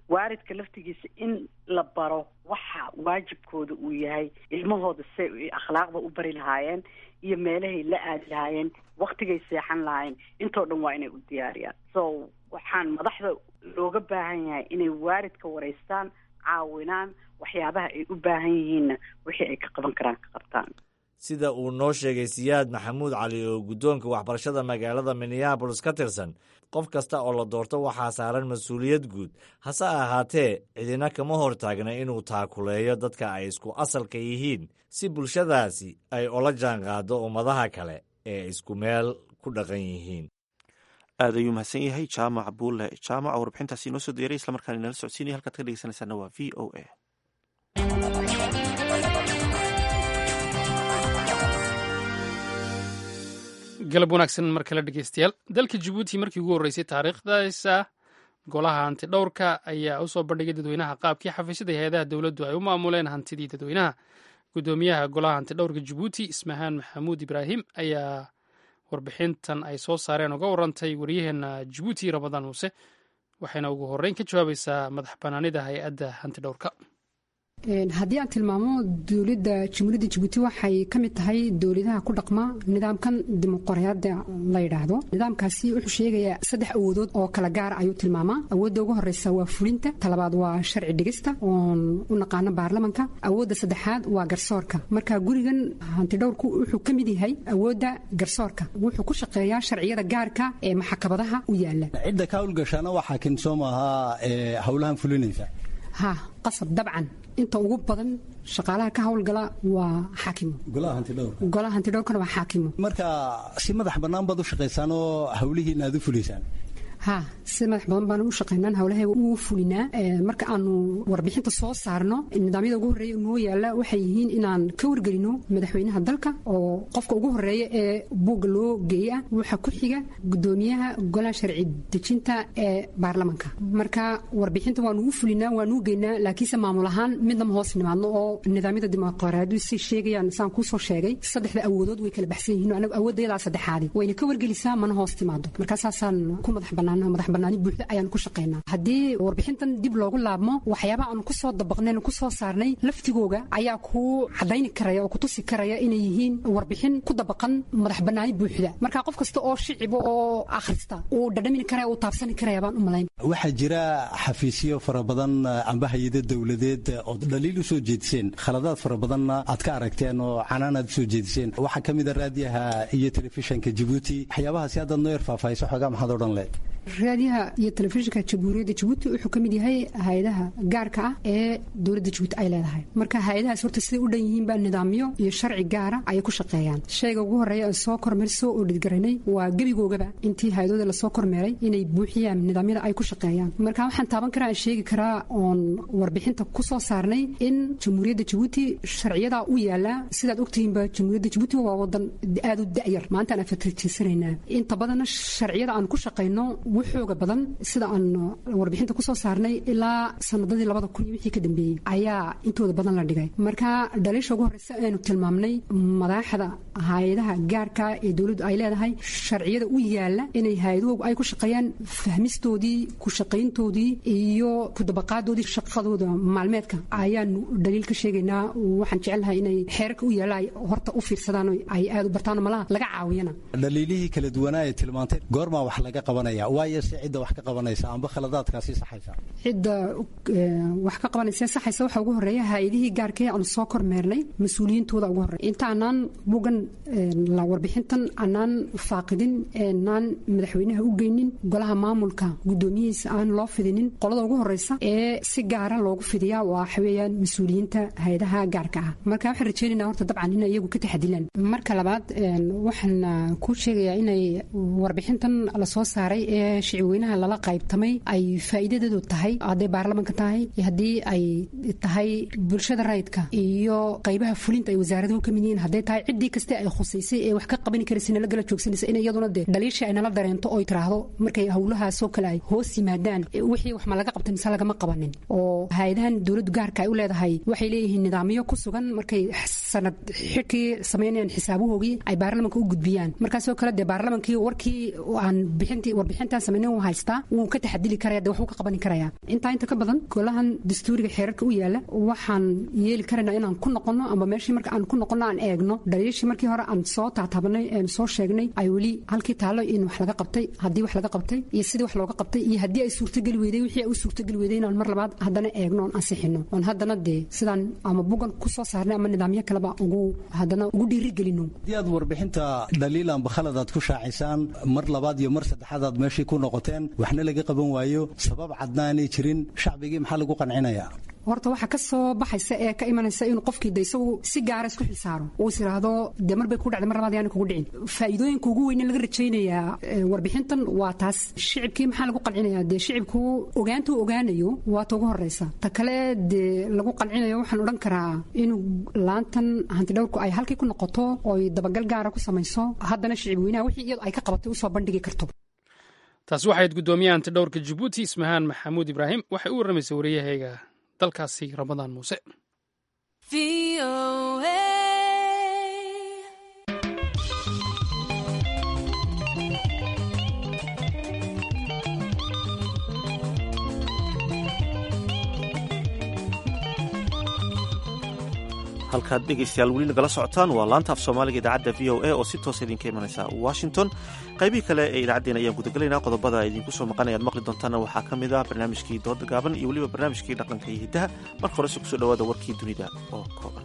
waaridka laftigiisa in la baro waxa waajibkooda uu yahay ilmahooda say akhlaaqda u bari lahaayeen iyo meelahay la aadi lahaayeen waktigay seexan lahaayeen intoo dhan waa inay u diyaariyaan so waxaan madaxda looga baahan yahay inay waaridka wareystaan caawinaan waxyaabaha ay u baahan yihiinna wixii ay ka qaban karaan ka qabtaan sida uu noo sheegay siyaad maxamuud cali oo guddoonka waxbarashada magaalada minneabolis ka tirsan qof kasta oo la doorto waxaa saaran mas-uuliyad guud hase ahaatee cidina kama hortaagna inuu taakuleeyo dadka ay isku asalka yihiin si bulshadaasi ay ola jaanqaado ummadaha kale ee isku meel ku dhaqan yihiin aad ayuu mahadsan yahay jaamac buulle jaamac oo warbixintaasi inoo soo diyaray islamarkaana inala socodsiinaya halkaad ka dhegeysanaysaana waa v o a galab wanaagsan mar kale dhegeystayaal dalka jabuuti markii ugu horreysay taariikhdaisa golaha hanti dhowrka ayaa u soo bandhigay dadweynaha qaabkii xafiisyada hay-adaha dowladdu ay u maamuleen hantidii dadweynaha guddoomiyaha golaha hanti dhowrka jabuuti ismahaan maxamuud ibraahim ayaa warbixintan ay soo saareen uga warantay waryaheena jabuuti ramadaan muuse waxayna ugu horreyn ka jawaabaysaa madax banaanida hay-adda hanti dhowrka haddii aan tilmaamo dowladda jamhuuriyadda jabuuti waxay ka mid tahay dowladaha ku dhaqma nidaamkan dimuqraadiyadda la yidhaahdo nidaamkaasi wuxuu sheegayaa saddex awoodood oo kala gaara ayuu tilmaamaa awoodda ugu horeysa waa fulinta talabaad waa sharci dhigista oon u naqaano baarlamanka awoodda saddexaad waa garsoorka marka gurigan hantidhowrku wuxuu ka mid yahay awoodda garsoorka wuxuu ku shaqeeyaa sharciyada gaarka ee maxkamadaha u yaala cidda ka hawlgashaana waxaa kin soo maahaa howlahan fulinaysa ha qasab dabcan inta ugu badan shaqaalaha ka howlgala waa xaakimo golaha hantidhowrkana waa xaakimo marka si madax bannaan baad u shaqaysaan oo hawlihiina aad u fuliysaan ha si madax badan baan u shaqaynaan howlaheega u fulinaa marka aanu warbixinta soo saarno nidaamyada ugu horreeya noo yaala waxay yihiin inaan ka wargelino madaxweynaha dalka oo qofka ugu horreeya ee buugga loo geeya waxa ku xiga gudoomiyaha golaha sharci dejinta ee baarlamanka marka warbixinta waanu u fulinaa waanu u geynaa laakiinse maamul ahaan midnama hoos nimaadno oo nidaamyada dimuqraadiyadu say sheegayaan saan kuusoo sheegay saddexda awoodood way kala baxsan yihiin anagu awooddayadaa saddexaadi wayna ka wargelisaa mana hoos timaado marka saasaan ku madax bannaan madax banaani buuxda ayaan ku shaqaynaa haddii warbixintan dib loogu laabmo waxyaabaha aanu kusoo dabaqnayn kusoo saarnay laftigooga ayaa ku cadayni karaya oo kutusi karaya inay yihiin warbixin ku dabaqan madax banaani buuxda marka qof kasta oo shiciba oo akhrista uu dhadhamini karaya uu taabsani karaya baan u malayn waxaa jira xafiisyo fara badan amba hay-ado dowladeed ood dhaliil u soo jeediseen khaladaad fara badanna aad ka aragteen oo canaan aad usoo jeediseen waxaa ka mid a raadiyaha iyo telefishanka jabuuti waxyaabahaasi haddaad noo yar faahfaahiso xoogaa maxaad odhan leed raadiyaha iyo telefishinka jamhuuriyadda jabuuti wuxuu ka mid yahay hay-adaha gaarka ah ee dowladda jabuuti ay leedahay marka hay-adahaas horta siday u dhan yihiinba nidaamyo iyo sharci gaara ayay ku shaqeeyaan shayga ugu horreeya aan soo kormeer soo oodhidgaraynay waa gebigoogaba intii hay-adooda lasoo kormeeray inay buuxiyaan nidaamyada ay ku shaqeeyaan marka waxaan taaban karaa aan sheegi karaa oon warbixinta ku soo saarnay in jamhuuriyadda jabuuti sharciyadaa u yaala sidaad ogtihiinba jamhuuriyadda jabuuti waa wadan aad u da'yar maanta aan afatirtiisanaynaa inta badanna sharciyada aan ku shaqayno wuxooga badan sida aan warbixinta kusoo saarnay ilaa sanadadii labada kun iyo wixii ka dambeeyey ayaa intooda badan la dhigay marka dhaliisha ugu horreysa aynu tilmaamnay madaxda hay-adaha gaarka ee dowladdu ay leedahay sharciyada u yaala inay hay-adahoogu ay ku shaqeeyaan fahmistoodii ku shaqayntoodii iyo kudabaqaadoodii shaqadooda maalmeedka ayaanu dhaliil ka sheegaynaa waxaan jecelnahay inay xeerarka u yaala ay horta u fiirsadaan ay aad u bartaan malaha laga caawiyana dhaliilihii kala duwanaa ee tilmaantay goormaa wax laga qabanaya waayo se cidda wax ka qabanaysa amba khaladaadkaasi saxaysa cidda wax ka qabanaysa saxaysa waxaa ugu horreeya hay-adihii gaarkee aanu soo kormeernay mas-uuliyiintooda ugu horreeya inta anaan bugan la warbixintan anaan faaqidin naan madaxweynaha u geynin golaha maamulka guddoomiyihiisa aan loo fidinin qolada ugu horreysa ee si gaara loogu fidiyaa waxa weeyaan mas-uuliyiinta hay-adaha gaarka ah marka waxaan rajeynaynaa horta dabcan inay iyagu ka taxadilaan marka labaad waxaan kuu sheegayaa inay warbixintan lasoo saaray ee shicibweynaha lala qaybtamay ay faa'iidadeedu tahay hadday baarlamanka tahay haddii ay tahay bulshada rayidka iyo qaybaha fulinta ay wasaaraduhu ka mid yihiin hadday tahay ciddii kaste ay khusaysay ee wax ka qabani karaysa nala gala joogsanaysa in iyaduna dee dhaliishii ay nala dareento oy tiraahdo markay howlahaasoo kale ay hoos yimaadaan wixii wax ma laga qabta mise lagama qabanin oo hay-adahan dowladdu gaarka ay u leedahay waxay leeyihiin nidaamyo ku sugan markay sanad xidhkii samaynayaan xisaabahoogii ay baarlamanka u gudbiyaan markaasoo kale dee baarlamankii warkii aan bixintii warbixintaan samaynin uu haystaa wuu ka taxadili karaya dee waxuu ka qaban karaya intaa inta ka badan golahan dastuuriga xeerarka u yaala waxaan yeeli karaynaa inaan ku noqono ama meeshii marka aan ku noqono aan eegno dhaliishii markii hore aan soo taatabanay een soo sheegnay ay weli halkii taalo in wax laga qabtay haddii wax laga qabtay iyo sidii wax looga qabtay iyo haddii ay suurtageli weyday wixii ay u suurtageli weyday inaan mar labaad haddana eegno oon ansixino oon haddana dee sidaan ama bugan ku soo saarnay ama nidaamyo kaleba ugu haddana ugu dhiirigelino haddii aad warbixinta dhaliil amba khalad aad ku shaacisaan mar labaad iyo mar saddexaad aad meeshii ku noqoteen waxna laga qaban waayo sabab cadnaanay jirin shacbigii maxaa lagu qancinayaa horta waxaa ka soo baxaysa ee ka imanaysa inuu qofkii de isagu si gaara isku xilsaaro uu is yidhaahdo dee mar bay ku dhacday mar labaad yaani kugu dhicin faa'iidooyinka ugu weyne laga rajaynayaa warbixintan waa taas shicibkii maxaa lagu qancinayaa dee shicibku ogaanta uu ogaanayo waa ta ugu horreysa ta kale dee lagu qancinayo waxaan odhan karaa inuu laantan hantidhowrku ay halkii ku noqoto ooy dabagal gaara ku samayso haddana shicib weynaha wixii iyadu ay ka qabatay usoo bandhigi karto taasi waxayd guddoomiyaha hantidhowrka jabuuti ismahaan maxamuud ibraahim waxay u warramaysay wariyahayga dalkaasi ramadaan muuse halkaad dhegaystayaal weli nagala socotaan waa laanta af soomaaliga idaacadda v o a oo si toosa idinka imanaysa washington qaybihii kale ee idaacaddeen ayaan gudagelaynaa qodobada idinku soo maqan ayaad maqli doontaana waxaa ka mid ah barnaamijkii dooda gaaban iyo weliba barnaamijkii dhaqanka iyo hiddaha marka horese kusoo dhawaada warkii dunida oo kooban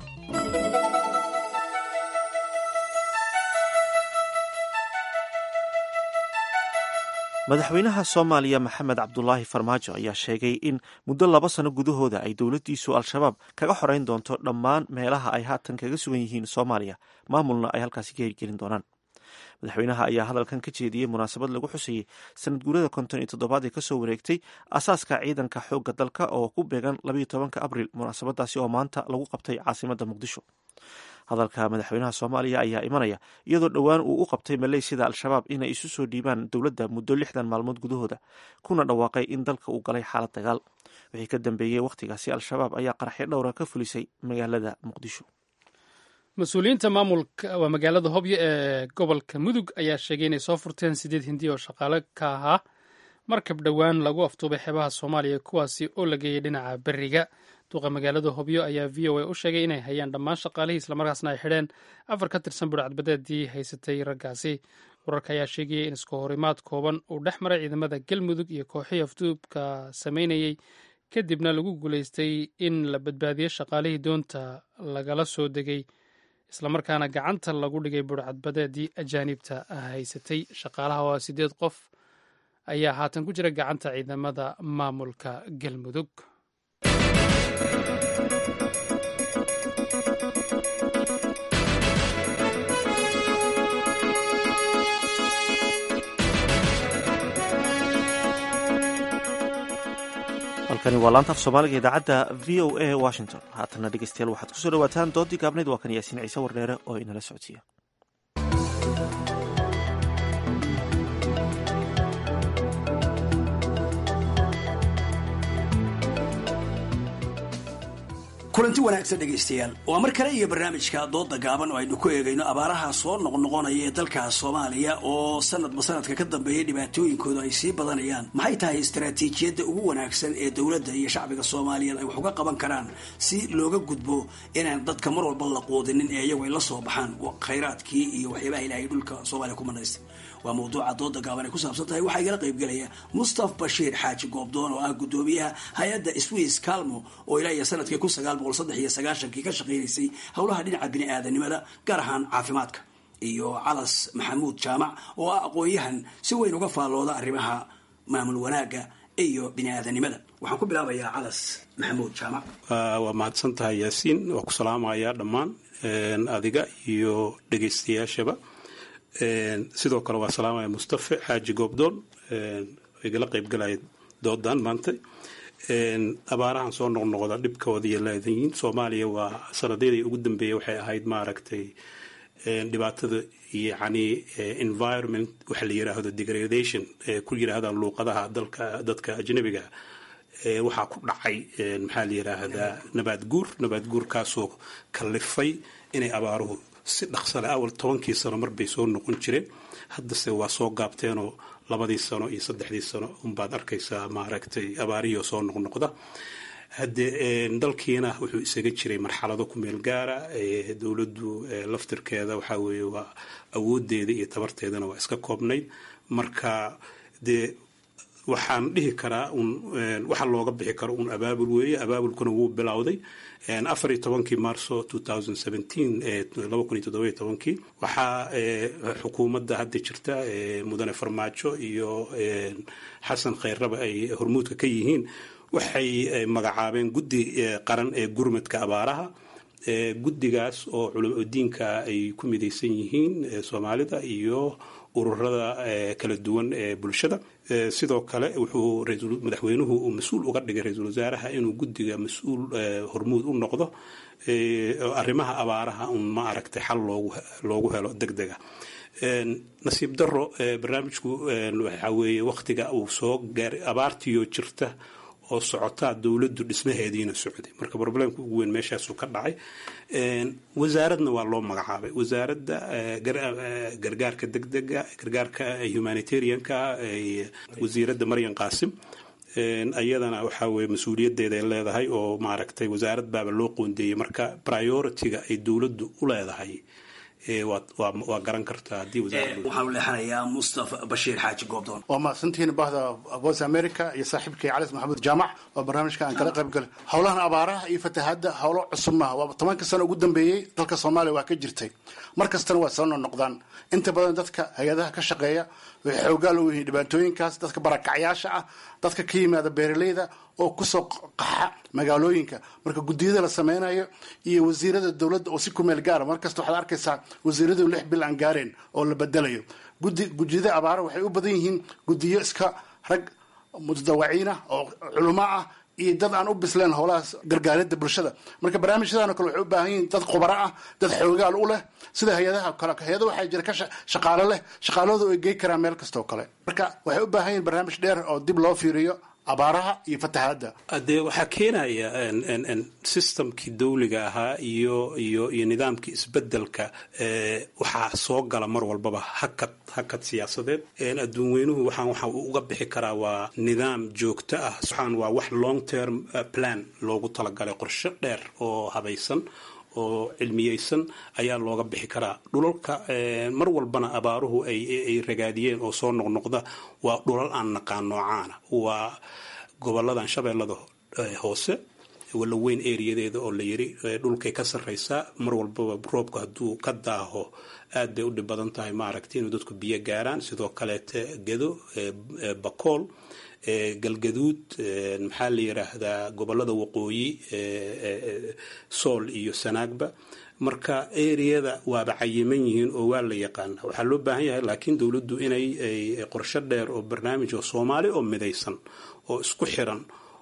madaxweynaha soomaaliya maxamed cabdulaahi farmaajo ayaa sheegay in muddo laba sano gudahooda ay dowladdiisu al-shabaab kaga xoreyn doonto dhammaan meelaha ay haatan kaga sugan yihiin soomaaliya maamulna ay halkaasi ka hirgelin doonaan madaxweynaha ayaa hadalkan ka jeediyey munaasabad lagu xusayey sanad guurada konton iyo toddobaad ee kasoo wareegtay asaaska ciidanka xoogga dalka oo ku beegan labayo tobanka abril munaasabadaasi oo maanta lagu qabtay caasimadda muqdisho hadalka madaxweynaha soomaaliya ayaa imanaya iyadoo dhowaan uu u qabtay maleysiyada al-shabaab inay isu soo dhiibaan dowladda muddo lixdan maalmood gudahooda kuna dhawaaqay in dalka uu galay xaalad dagaal wixii ka dambeeyey wakhtigaasi al-shabaab ayaa qaraxyo dhowra ka fulisay magaalada muqdisho mas-uuliyiinta maamulka waa magaalada hobyo ee gobolka mudug ayaa sheegay inay soo furteen sideed hindi oo shaqaale ka ahaa markab dhowaan lagu aftuubay xeebaha soomaaliya kuwaasi oo la geeyey dhinaca beriga duqa magaalada hobyo ayaa v o a u sheegay inay hayaan dhammaan shaqaalihii islamarkaasna ay xidheen afar ka tirsan burcadbadeedii haysatay raggaasi wararka ayaa sheegayay in isku horimaad kooban uu dhex maray ciidamada galmudug iyo kooxihii afduubka sameynayey kadibna lagu guulaystay in la badbaadiyo shaqaalihii doonta lagala soo degay islamarkaana gacanta lagu dhigay burcadbadeedii ajaanibta haysatay shaqaalaha waa sideed qof ayaa haatan ku jira gacanta ciidamada maamulka galmudug halkani waa laanta af soomaaliga idaacadda v o a washington haatana dhegeystayaal waxaad kusoo dhawaataan doodii gaabneyd waa kan yaasiin ciise wardheere oo inala socodsiiya kulanti wanaagsan dhegaystayaal waa mar kale iyo barnaamijka dooda gaaban oo aynu ku eegayno abaaraha soo noqnoqonaya ee dalka soomaaliya oo sanadba sanadka ka dambeeya dhibaatooyinkooda ay sii badanayaan maxay tahay istaraatiijiyadda ugu wanaagsan ee dowladda iyo shacbiga soomaaliyeed ay wax uga qaban karaan si looga gudbo inaan dadka mar walba la quudinin ee iyagu ay la soo baxaan khayraadkii iyo waxyaabaha ilaahay dhulka soomaaliya ku manaystay waa mawduuca dooda gaaban ay ku saabsan tahay waxaa igala qaybgelaya mustaf bashiir xaaji goobdoon oo ah gudoomiyaha hay-adda swiss calmo oo ilaa iyo sanadkii kun sagaal boqol saddex iyo sagaashankii ka shaqaynaysay howlaha dhinaca bini-aadanimada gaar ahaan caafimaadka iyo calas maxamuud jaamac oo ah aqoon-yahan si weyn uga faallooda arrimaha maamul wanaagga iyo bini-aadanimada waxaan ku bilaabayaa calas maxamuud jaamac waa mahadsan tahay yaasiin waa ku salaamayaa dhammaan adiga iyo dhegaystayaashaba sidoo kale waa salaamaya mustafe xaaji goobdoon igala qaybgalaya doodan maanta abaarahan soo noqnoqda dhibkooda iyo leedayiin soomaaliya waa sanadyadii ugu dambeeyay waxay ahayd maaragtay dhibaatada yacni environment waxa la yiraahdo degradation ku yiraahdaan luuqadaha dalka dadka ajnabiga waxaa ku dhacay maxaa la yidhaahdaa nabaad guur nabaad guurkaasoo kallifay inay abaaruhu si dhaqsale awal tobankii sano marbay soo noqon jireen haddase waa soo gaabteenoo labadii sano iyo saddexdii sano unbaad arkaysaa maaragtay abaarihii oo soo noqnoqda haddee dalkiina wuxuu isaga jiray marxalado ku meel gaara dowladdu laftirkeeda waxaa weeye waa awoodeeda iyo tabarteedana waa iska koobnayd marka dee waxaan dhihi karaa un waxa looga bixi karo un abaabul weeye abaabulkuna wuu bilowday afar iyo tobankii marso two thousand seventeen laba kun iyo toddoba iyo tobankii waxaa xukuumadda hadda jirta mudane farmaajo iyo xasan khayrraba ay hormuudka ka yihiin waxay magacaabeen guddi qaran ee gurmadka abaaraha guddigaas oo culamo diinka ay ku midaysan yihiin soomaalida iyo ururada kala duwan ee bulshada sidoo kale wuxuu madaxweynuhu uu mas-uul uga dhigay ra-iisul wasaaraha inuu guddiga mas-uul hormuud u noqdo arrimaha abaaraha un ma aragtay xal loogu helo deg dega nasiib daro barnaamijku waxaa weeye wakhtiga uu soo gaaray abaartiiyoo jirta oo socotaa dowladdu dhismaheediina socday marka problemka ugu weyn meeshaasuu ka dhacay wasaaradna waa loo magacaabay wasaaradda gargaarka degdega gargaarka humanitarianka wasiiradda maryan qaasim iyadana waxaa weye mas-uuliyadeeda ay leedahay oo maaragtay wasaarad baaba loo qoondeeyey marka priority-ga ay dowladdu u leedahay waa garan kartaa haddii waxaanu leexanayaa mustafa bashiir xaaji goobdoon waa mahadsantihiin bahda voice america iyo saaxiibkay calis maxamuud jaamac oo barnaamijka aan kala qayb galay howlahan abaaraha iyo fatahaadda howlo cusub maaha waa tobanka sano ugu dambeeyey dalka soomaaliya waa ka jirtay mar kastana waa soo noqnoqdaan inta badan dadka hay-adaha ka shaqeeya waxay xoogaal u yihiin dhibaatooyinkaas dadka barakacyaasha ah dadka ka yimaada beeraleyda oo kusoo qaxa magaalooyinka marka guddiyada la sameynayo iyo wasiirada dowladda oo si kumeel gaara markasta waxaad arkaysaa wasiiradu lix bil aan gaareen oo la bedelayo gudi gudiyada abaara waxay u badan yihiin gudiyo iska rag mutadawaciin ah oo culamo ah iyo dad aan u bisleen howlahaas gargaaridda bulshada marka barnaamijyadan oo kale waxay u baahan yihiin dad khubaro ah dad xoogaal u leh sida hay-adaha kale hay-ada waxaa jira ka shaqaalo leh shaqaaladu ay gey karaan meel kasta oo kale marka waxay u baahan yihiin barnaamij dheer oo dib loo fiiriyo abaaraha iyo fatahaadda dee waxaa keenaya systemkii dawliga ahaa iyo iyo iyo nidaamkii isbedelka waxaa soo gala mar walbaba hakad hakad siyaasadeed adduun weynuhu waxaan waxa uu uga bixi karaa waa nidaam joogto ah waxaan waa wax long term plan loogu talagalay qorshe dheer oo habaysan oo cilmiyeysan ayaa looga bixi karaa dhulalka mar walbana abaaruhu ay ragaadiyeen oo soo noqnoqda waa dhulal aan naqaan noocaana waa goboladan shabeellada hoose walla weyn eriyadeeda oo la yiri dhulkay ka sarraysaa mar walbaba roobka hadduu ka daaho aad bay u dhib badan tahay maaragtay inuu dadku biyo gaaraan sidoo kaleete gedo bakool galgaduud maxaa la yiraahdaa gobolada waqooyi sool iyo sanaagba marka eriyada waaba cayiman yihiin oo waa la yaqaana waxaa loo baahan yahay laakiin dowladdu inay qorsho dheer oo barnaamij oo soomaali oo midaysan oo isku xiran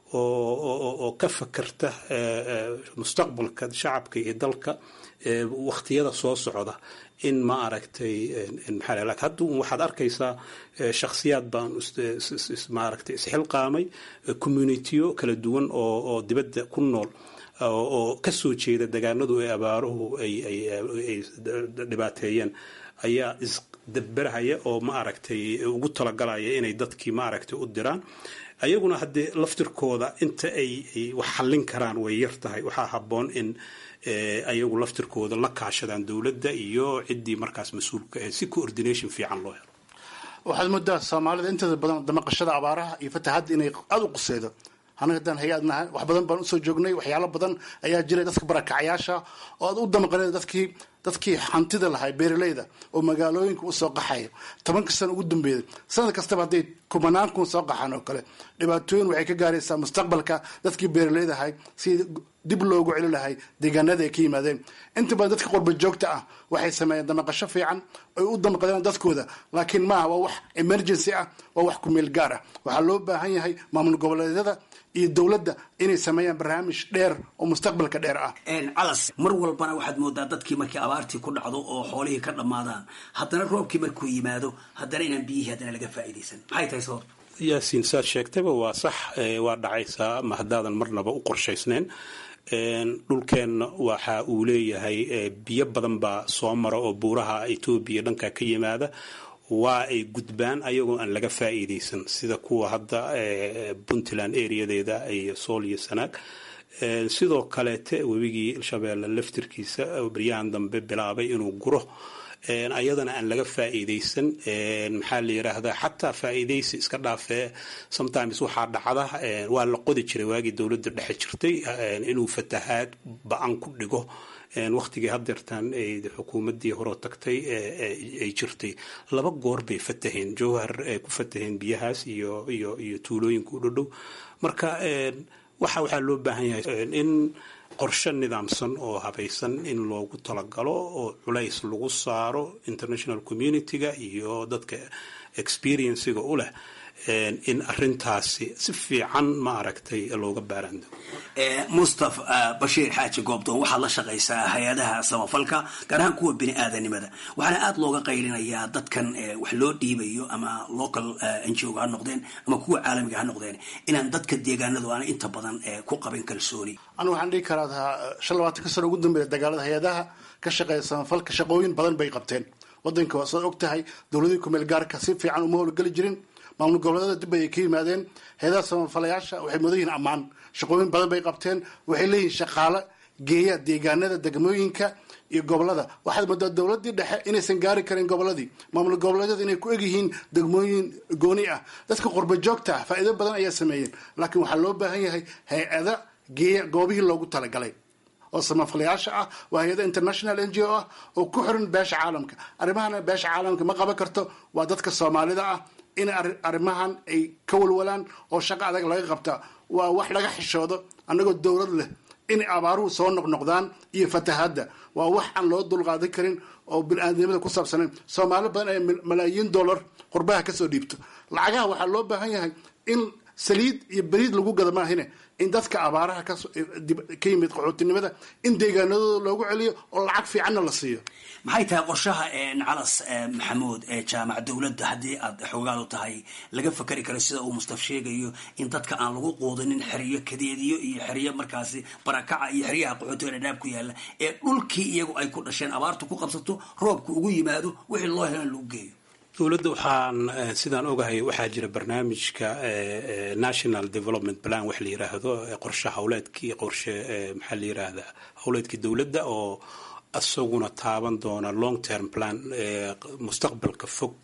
oo ka fakarta mustaqbalka shacabka iyo dalka waqtiyada soo socda in ma aragtay maxaa lak hadda waxaad arkaysaa shakhsiyaad baan maaragtay isxilqaamay communitiyo kala duwan oo oo dibadda ku nool oo ka soo jeeda degaanadu ee abaaruhu ay ay dhibaateeyeen ayaa isdaberahaya oo ma aragtay ugu talagalaya inay dadkii ma aragtay u diraan ayaguna haddee laftirkooda inta ay wax xallin karaan way yar tahay waxaa habboon in ayagu laftirkooda la kaashadaan dowladda iyo ciddii markaas mas-uulka ee si coordination fiican loo helo waxaad moodaa soomaalida inteeda badan damaqashada abaaraha iyo fatahadda inay aada u quseydo anaga haddaan hay-ad nahay wax badan baan usoo joognay waxyaalo badan ayaa jiray dadka barakacyaasha oo aad u damaqanay dadkii dadkii hantida lahay beeraleyda oo magaalooyinka usoo qaxaya tobanka sano ugu dambeeyay sanad kastaba hadday kumanaan kun soo qaxaan oo kale dhibaatooyin waxay ka gaaraysaa mustaqbalka dadkii beeraleyda ahay sidii dib loogu celi lahay deegaanada ay ka yimaadeen inta badan dadka qurba joogta ah waxay sameeyeen damaqasho fiican ay u damaqdeen dadkooda laakiin maaha waa wax emergency ah waa wax kumeel gaar ah waxaa loo baahan yahay maamul goboleedyada iyo dowladda inay sameeyaan barnaamij dheer oo mustaqbalka dheer ah calas mar walbana waxaad moodaa dadkii markii abaartii ku dhacdo oo xoolihii ka dhammaadaan haddana roobkii markuu yimaado haddana inaan biyihii haddana laga faa'iidaysan maxay tahay sababta yaasiin saad sheegtayba waa sax waa dhacaysaa ma haddaadan marnaba u qorshaysnayn dhulkeenna waxa uu leeyahay biyo badan baa soo mara oo buuraha etoobiya dhanka ka yimaada waa ay gudbaan ayagoo aan laga faa'iidaysan sida kuwa hadda puntland areadeeda iyo sool iyo sanaag sidoo kaleete webigii shabeelle laftirkiisa baryahan dambe bilaabay inuu guro ayadana aan laga faa'iidaysan maxaa la yiraahdaa xataa faa'iidaysi iska dhaafee sometimes waxaa dhacda waa la qodi jiray waagii dowladda dhexe jirtay inuu fatahaad ba-an ku dhigo waktigii hadeertaan xukuumadii horoo tagtay ay jirtay laba goor bay fataheen jowhar ay ku fataheen biyahaas iyo iyo iyo tuulooyinka u dhodhow marka waxa waxaa loo baahan yahay in qorshe nidaamsan oo habaysan in loogu talagalo oo culays lagu saaro international community-ga iyo dadka experienciga u leh in arintaasi si fiican ma aragtay looga baaraando mustaf bashiir xaaji goobdoon waxaad la shaqaysaa hay-adaha samafalka gaar ahaan kuwa bini aadanimada waxaana aada looga qaylinayaa dadkan wax loo dhiibayo ama local n g o ha noqdeen ama kuwa caalamiga ha noqdeen inaan dadka deegaanadu aana inta badan ku qabin kalsooni anu waxaan dhihi karaa shan labaatanka sano ugu dambeeya dagaalada hay-adaha ka shaqeeya samafalka shaqooyin badan bay qabteen wadanka waa saad og tahay dowladii kumeel gaarka si fiican uma howlgeli jirin maamul goboleedada dib ay ka yimaadeen hay-adaha samafalayaasha waxay mudan yihiin ammaan shaqooyin badan bay qabteen waxay leeyihiin shaqaale geeya deegaanada degmooyinka iyo gobolada waxaad moodaa dowladii dhexe inaysan gaari karin goboladii maamul goboleedyada inay ku egyihiin degmooyin gooni ah dadka qurba joogta ah faa'iido badan ayaa sameeyeen laakiin waxaa loo baahan yahay hay-ada geeya goobihii loogu talagalay oo samafalayaasha ah waa hay-ada international n g o ah oo ku xiran beesha caalamka arrimahana beesha caalamka ma qaban karto waa dadka soomaalida ah in arrimahan ay ka walwalaan oo shaqo adag laga qabtaa waa wax laga xishoodo annagoo dowlad leh inay abaaruhu soo noqnoqdaan iyo fatahaadda waa wax aan loo dulqaadan karin oo bini-aadnimada ku saabsanayn soomaali badan ay malaayiin dollar qurbaha kasoo dhiibto lacagaha waxaa loo baahan yahay in saliid iyo beriid lagu gada maahine in dadka abaaraha ka yimid qaxootinimada in deegaanadooda loogu celiyo oo lacag fiicanna la siiyo maxay tahay qorshaha calas maxamuud ee jaamac dowladda haddii aad xoogaadu tahay laga fakari karo sida uu mustaf sheegayo in dadka aan lagu quudinin xeriyo kadeediyo iyo xeriyo markaasi barakaca iyo xeryaha qaxootiga dhadhaab ku yaala ee dhulkii iyagu ay ku dhasheen abaartu ku qabsato roobku ugu yimaado wixii loo helan lagu geeyo dowladda waxaan sidaan ogahay waxaa jira barnaamijka national development plan wax la yiraahdo qorshe hawleedkii qorshe maxaa la yiraahdaa hawleedkii dowladda oo isaguna taaban doona long term plan mustaqbalka fog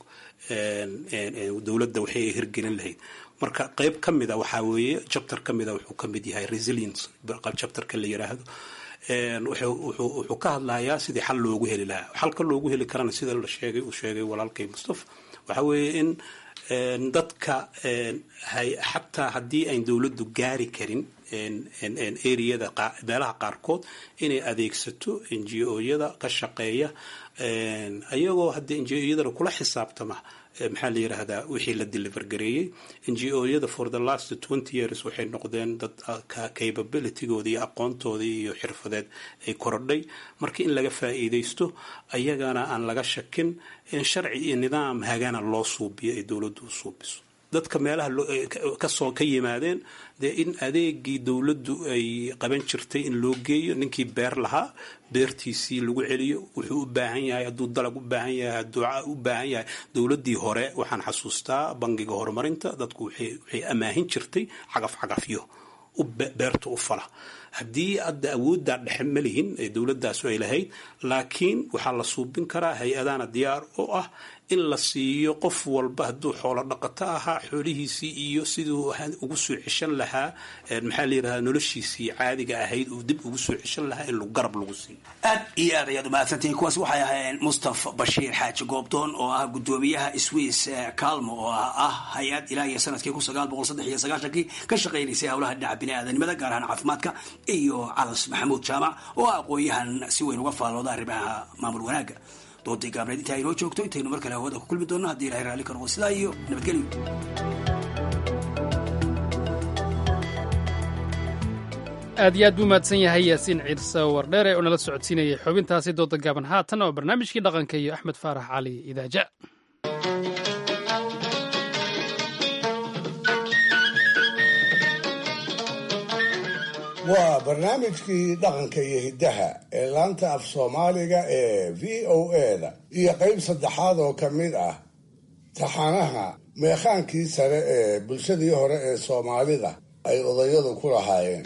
dowladda waxay hirgelin lahayd marka qeyb ka mida waxaa weeye chapter ka mida wuxuu ka mid yahay resilience chapterka la yiraahdo wuxuu ka hadlayaa sidii xal loogu heli lahaa xalka loogu heli karana sida la sheegay uu sheegay walaalkay mustafa waxa weeye in dadka xataa haddii ayn dowladdu gaari karin areada meelaha qaarkood inay adeegsato n g o-yada ka shaqeeya ayagoo haddii n g o-yadana kula xisaabtama maxaa la yiraahdaa wixii la deliver gareeyey n g o-yada for the last twenty years waxay noqdeen dad capabilitygooda iyo aqoontooda iyo xirfadeed ay korodhay marka in laga faa'iidaysto ayagana aan laga shakin in sharci iyo nidaam hagana loo suubiyo ay dowladdu u suubiso dadka meelaha kasoo ka yimaadeen dee in adeegii dowladdu ay qaban jirtay in loo geeyo ninkii beer lahaa beertiisii lagu celiyo wuxuu u baahan yahay hadduu dalag u baahan yahay hadduu u baahan yahay dowladdii hore waxaan xasuustaa bangiga horumarinta dadku waxay amaahin jirtay cagaf cagafyo beerta u fala haddii hadda awooddaa dhexe ma lihin ee dowladaasu ay lahayd laakiin waxaa la suubin karaa hay-adana diyaar oo ah in la siiyo qof walba hadduu xoolo dhaqato ahaa xoolihiisii iyo siduu ugu soo ceshan lahaa maxaa la yirahdaa noloshiisii caadiga ahayd uu dib ugu soo ceshan lahaa in garab lagu siiyo aad iyo aad ayaad umahadsantihiin kuwaas waxay ahaayeen mustaf bashiir xaaji goobdoon oo ah gudoomiyaha swiss calmo oo ah hay-ad ilaa iyo sanadkii kun sagaal boqol saddex iyo sagaashankii ka shaqaynaysay howlaha dhinaca bini-aadanimada gaar ahaan caafimaadka iyo calas maxamuud jaamac oo ah aqoon-yahan si weyn uga faalooda arrimaha maamul wanaagga doodii gaabneed intaa inoo joogto intaynu mar kale hawada ku kulmi doonno haddii ilahay raalli ka noqdo sidaa iyo nabadgelyo aad iyo aad buu mahadsan yahay yaasiin ciirse wardheere oo nala socodsiinayay xubintaasi dooda gaaban haatan oo barnaamijkii dhaqanka iyo axmed faarax cali idaaja waa barnaamijkii dhaqanka iyo hiddaha ee laanta af soomaaliga ee v o eda iyo qayb saddexaad oo ka mid ah taxanaha meekhaankii sare ee bulshadii hore ee soomaalida ay odayadu ku lahaayeen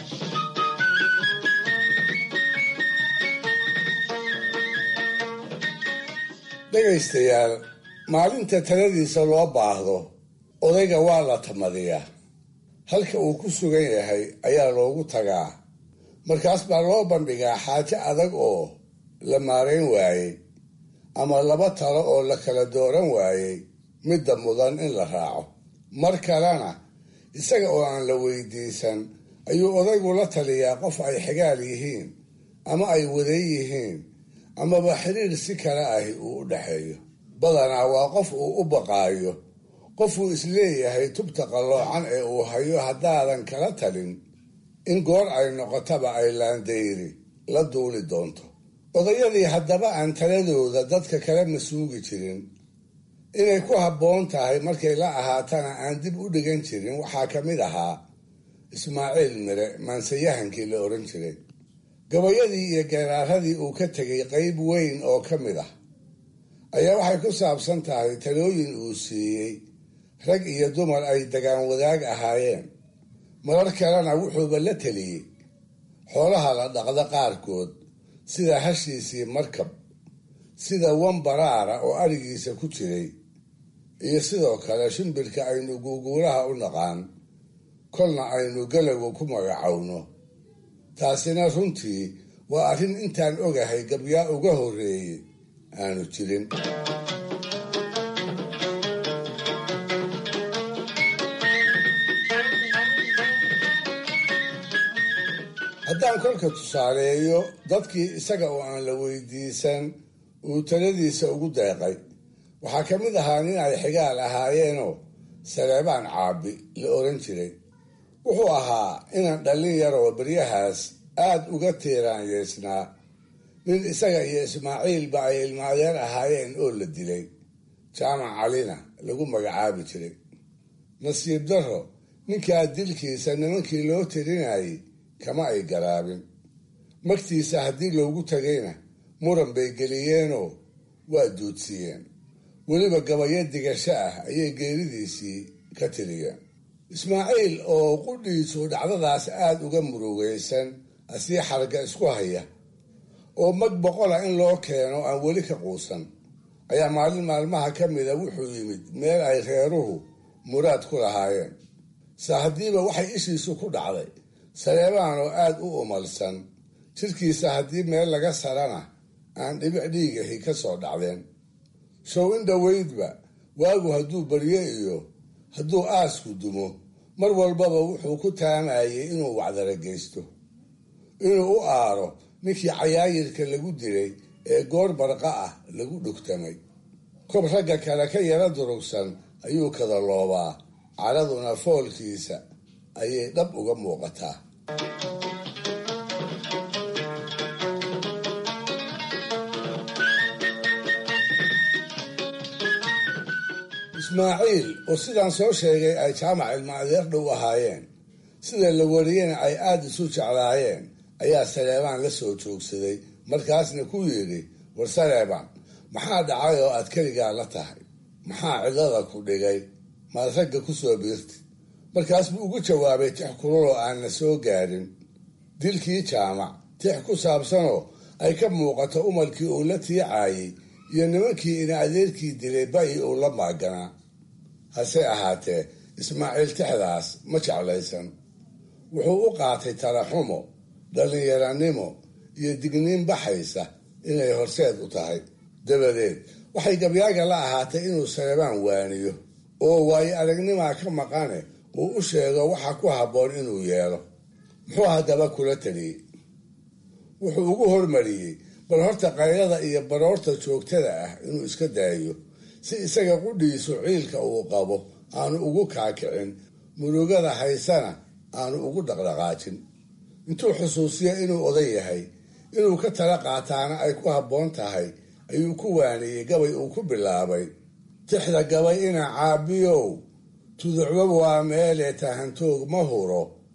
dhegaystayaal maalinta taladiisa loo baahdo odayga waa la tamadiyaa halka uu ku sugan yahay ayaa loogu tagaa markaas baa loo bandhigaa xaajo adag oo la maarayn waayey ama laba talo oo la kala dooran waayey midda mudan in la raaco mar kalena isaga oo aan la weydiisan ayuu odaygu la taliyaa qof ay xigaal yihiin ama ay waday yihiin amaba xiriir si kale ahi uu u dhexeeyo badanaa waa qof uu u baqaayo qofuu isleeyahay tubta qalloocan ee uu hayo haddaadan kala talin in goor ay noqotaba ay laandayri la duuli doonto odayadii haddaba aan taladooda dadka kala masuugi jirin inay ku habboon tahay markay la ahaatana aan dib u dhigan jirin waxaa ka mid ahaa ismaaciil mire maansayahankii la odhan jiray gabayadii iyo geeraaradii uu ka tegay qayb weyn oo ka mid ah ayaa waxay ku saabsan tahay talooyin uu siiyey rag iyo dumar ay dagaan wadaag ahaayeen marar kalena wuxuuba la teliyey xoolaha la dhaqda qaarkood sida hashiisii markab sida wambaraara oo arigiisa ku jiray iyo sidoo kale shimbirka aynu guuguulaha u naqaan kolna aynu galagu ku magacowno taasina runtii waa arrin intaan ogahay gabyaa uga horreeyey aanu jirin haddaan kolka tusaaleeyo dadkii isaga oo aan la weydiisan uu taladiisa ugu deeqay waxaa ka mid ahaa nin ay xigaal ahaayeenoo saleebaan caabi la oran jiray wuxuu ahaa inan dhallin yar oo beryahaas aad uga tiiraanyeysnaa nin isaga iyo ismaaciilba ay ilmaadeer ahaayeen oo la dilay jaamac calina lagu magacaabi jiray nasiib darro ninkaa dilkiisa nimankii loo tirinayay kama ay garaabin magtiisa haddii loogu tagayna muran bay geliyeenoo waa duudsiiyeen weliba gabayo digasho ah ayay geeridiisii ka tiriyeen ismaaciil oo qudhiisu dhacdadaas aada uga murugaysan asii xarga isku haya oo mag boqola in loo keeno aan weli ka quusan ayaa maalin maalmaha ka mida wuxuu yimid meel ay reeruhu muraad ku lahaayeen sa haddiiba waxay ishiisu ku dhacday saleebaan oo aada u umalsan jirkiisa haddii meel laga sarana aan dhibic dhiigahi ka soo dhacdeen show in dhoweydba waagu hadduu baryo iyo hadduu aasku dumo mar walbaba wuxuu ku taamayay inuu wacdara geysto inuu u aaro ninkii cayaayirka lagu dilay ee goor barqa ah lagu dhugtamay kob ragga kale ka yara durugsan ayuu kada loobaa caraduna foolkiisa ayay dhab uga muuqataa ismaaciil oo sidaan soo sheegay ay jaamac ilma adeer dhow ahaayeen sida la wariyena ay aada isu jeclaayeen ayaa saleebaan la soo joogsaday markaasna ku yidhi war saleebaan maxaa dhacay oo aad keligaa la tahay maxaa cidlada ku dhigay maad ragga ku soo biirtid markaas buu ugu jawaabay tix kululoo aanna soo gaadhin dilkii jaamac tix ku saabsanoo ay ka muuqato umalkii uu la tiicaayey iyo nimankii ina adeerkii dilay ba-i uu la maaganaa hase ahaatee ismaaciil tixdaas ma jeclaysan wuxuu u qaatay talaxumo dhallinyaranimo iyo digniin baxaysa inay horseed u tahay dabadeed waxay gabyaaga la ahaatay inuu saleebaan waaniyo oo waayo aragnimaa ka maqane uu u sheego waxa ku habboon inuu yeelo muxuu haddaba kula taliyey wuxuu ugu hormariyey bal horta qaylada iyo baroorta joogtada ah inuu iska daayo si isaga qudhiisu ciilka uu qabo aanu ugu kaakicin murugada haysana aanu ugu dhaqdhaqaajin intuu xusuusiyo inuu oday yahay inuu ka tala qaataana ay ku habboon tahay ayuu ku waaniyey gabay uu ku bilaabay tixda gabay ina caabiyow tuducba waa meelee tahantoog ma huro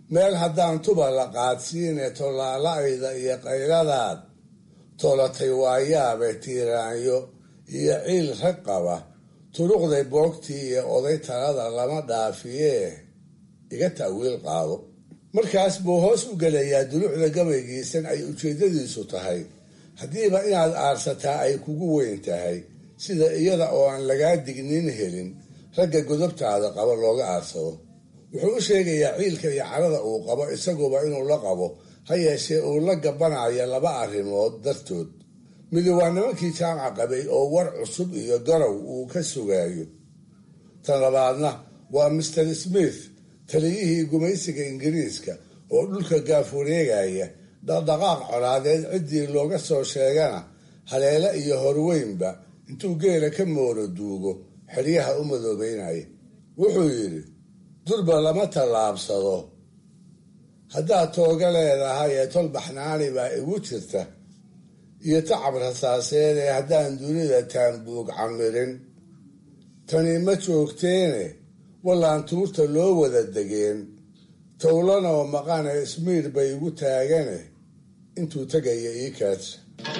meel haddaan tuba la qaadsiine tollaala'ayda iyo qayladaad toolatay waayaabe tiiraanyo iyo ciil rag qaba turuqday boogtii iyo oday talada lama dhaafiyee iga ta'wiil qaado markaas buu hoos u gelayaa dulucda gabaygiisan ay ujeeddadiisu tahay haddiiba inaad aarsataa ay kugu weyn tahay sida iyada oo aan lagaa dignin helin ragga godobtaada qaba looga aarsado wuxuu u sheegayaa ciilka iyo carada uu qabo isaguba inuu la qabo ha yeeshee uu la gabanaya laba arrimood dartood midi waa nimankii jaamaca qabay oo war cusub iyo garow uu ka sugaayo tan labaadna waa master smith taliyihii gumaysiga ingiriiska oo dhulka gaaf wareegaya dhaqdhaqaaq colaadeed ciddii looga soo sheegana haleele iyo horweynba intuu geela ka mooro duugo xeryaha u madoobeynaya wuxuu yidhi durba lama tallaabsado haddaad tooga leedahay ee tol baxnaani baa igu jirta iyo tacab rasaaseed ee haddaan dunida taanbuug camirin tani ma joogteene wallaan tuurta loo wada degeen towlanoo maqane ismiir bay igu taagane intuu tegaya ii kaadsa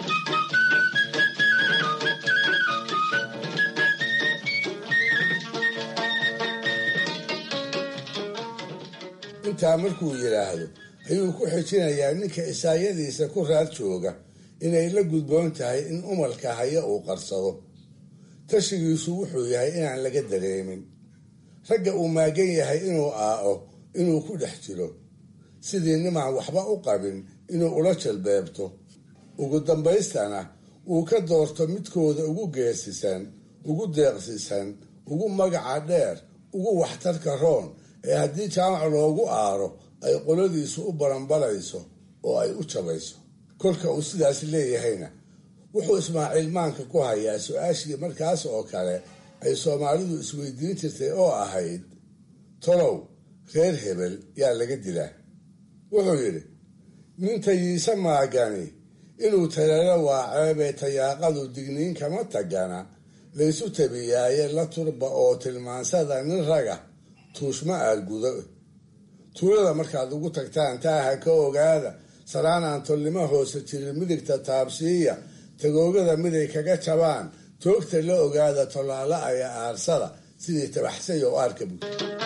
intaa markuu yidhaahdo ayuu ku xijinayaa ninka isaayadiisa ku raad jooga inay la gudboon tahay in umalka haya uu qarsado tashigiisu wuxuu yahay inaan laga dareemin ragga uu maagan yahay inuu aao inuu ku dhex jiro sidii nimaan waxba u qabin inuu ula jalbeebto ugu dambaystana uu ka doorto midkooda ugu geesisan ugu deeqsisan ugu magaca dheer ugu waxtarka roon ee haddii jaamac loogu aaro ay qoladiisu u baranbarayso oo ay u jabayso kolka uu sidaas leeyahayna wuxuu ismaaciil maanka ku hayaa su-aashii markaas oo kale ay soomaalidu isweydiin jirtay oo ahayd tolow reer hebel yaa laga dilaa wuxuu yidhi nin tayiise maagani inuu taleelo waaceebee tayaaqadu digniin kama tagana laysu tabiyaaye la turba oo tilmaansada nin raga tuushma aalgudo tuulada markaad ugu tagtaan taaha ka ogaada saraanaan tolnimo hoose jirin midigta taabsiiya tagoogada miday kaga jabaan toogta la ogaada tolaala aya aarsada sidii tabaxsay oo aarka bud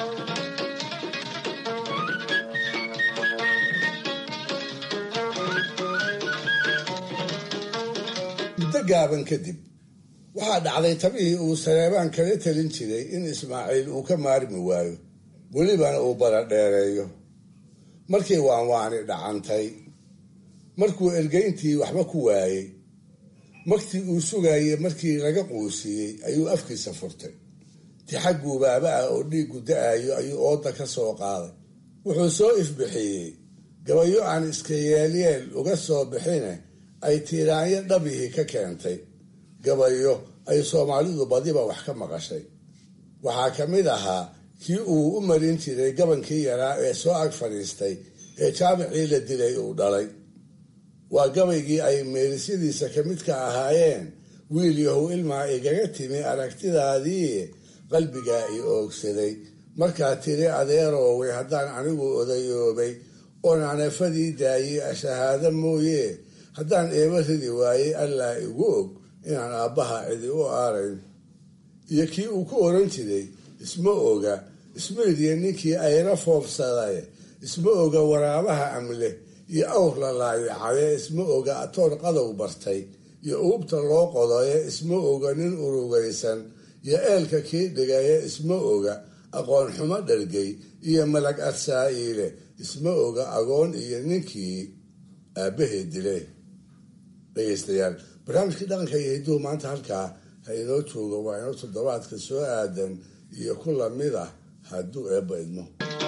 muddo gaaban kadib waxaa dhacday tabihii uu sareebaan kala talin jiray in ismaaciil uu ka maarmi waayo welibana uu baradheereeyo markii waanwaani dhacantay markuu ergeyntii waxba ku waayey magtii uu sugayey markii laga quusiyey ayuu afkiisa furtay tixag guubaaba ah oo dhiiggu da-ayo ayuu ooda ka soo qaaday wuxuu soo ifbixiyey gabayo aan iska yeelyeel uga soo bixine ay tiiraanyo dhabihii ka keentay gabayo ay soomaalidu badiba wax ka maqashay waxaa ka mid ahaa kii uu u marin jiray gabankii yaraa ee soo ag fadhiistay ee jaamicii la dilay uu dhalay waa gabaygii ay meerisyadiisa ka midka ahaayeen wiil yahow ilmaa igaga timi aragtidaadii qalbigaa i oogsaday markaa tiri adeerooway haddaan anigu odayoobay oon anafadii daayey ashahaado mooye haddaan eeba ridi waayey allaa igu og inaan aabbaha cidi u aarayn iyo kii uu ku oran jiray isma oga ismaidiya ninkii ayra foofsaday isma oga waraabaha amle iyo awr la laayacaye isma oga atoor qadow bartay iyo uubta loo qodaye isma oga nin urugaysan iyo eelka kii dhigaye isma oga aqoon xumo dhargay iyo malag arsaa'iile isma oga agoon iyo ninkii aabbaheed dile dhegeystayaal barnaamijkii dhaqanka iyo hidduhu maanta halkaa ha inoo joogo waa inoo toddobaadka soo aadan iyo ku lamid ah hadduu eebba idmo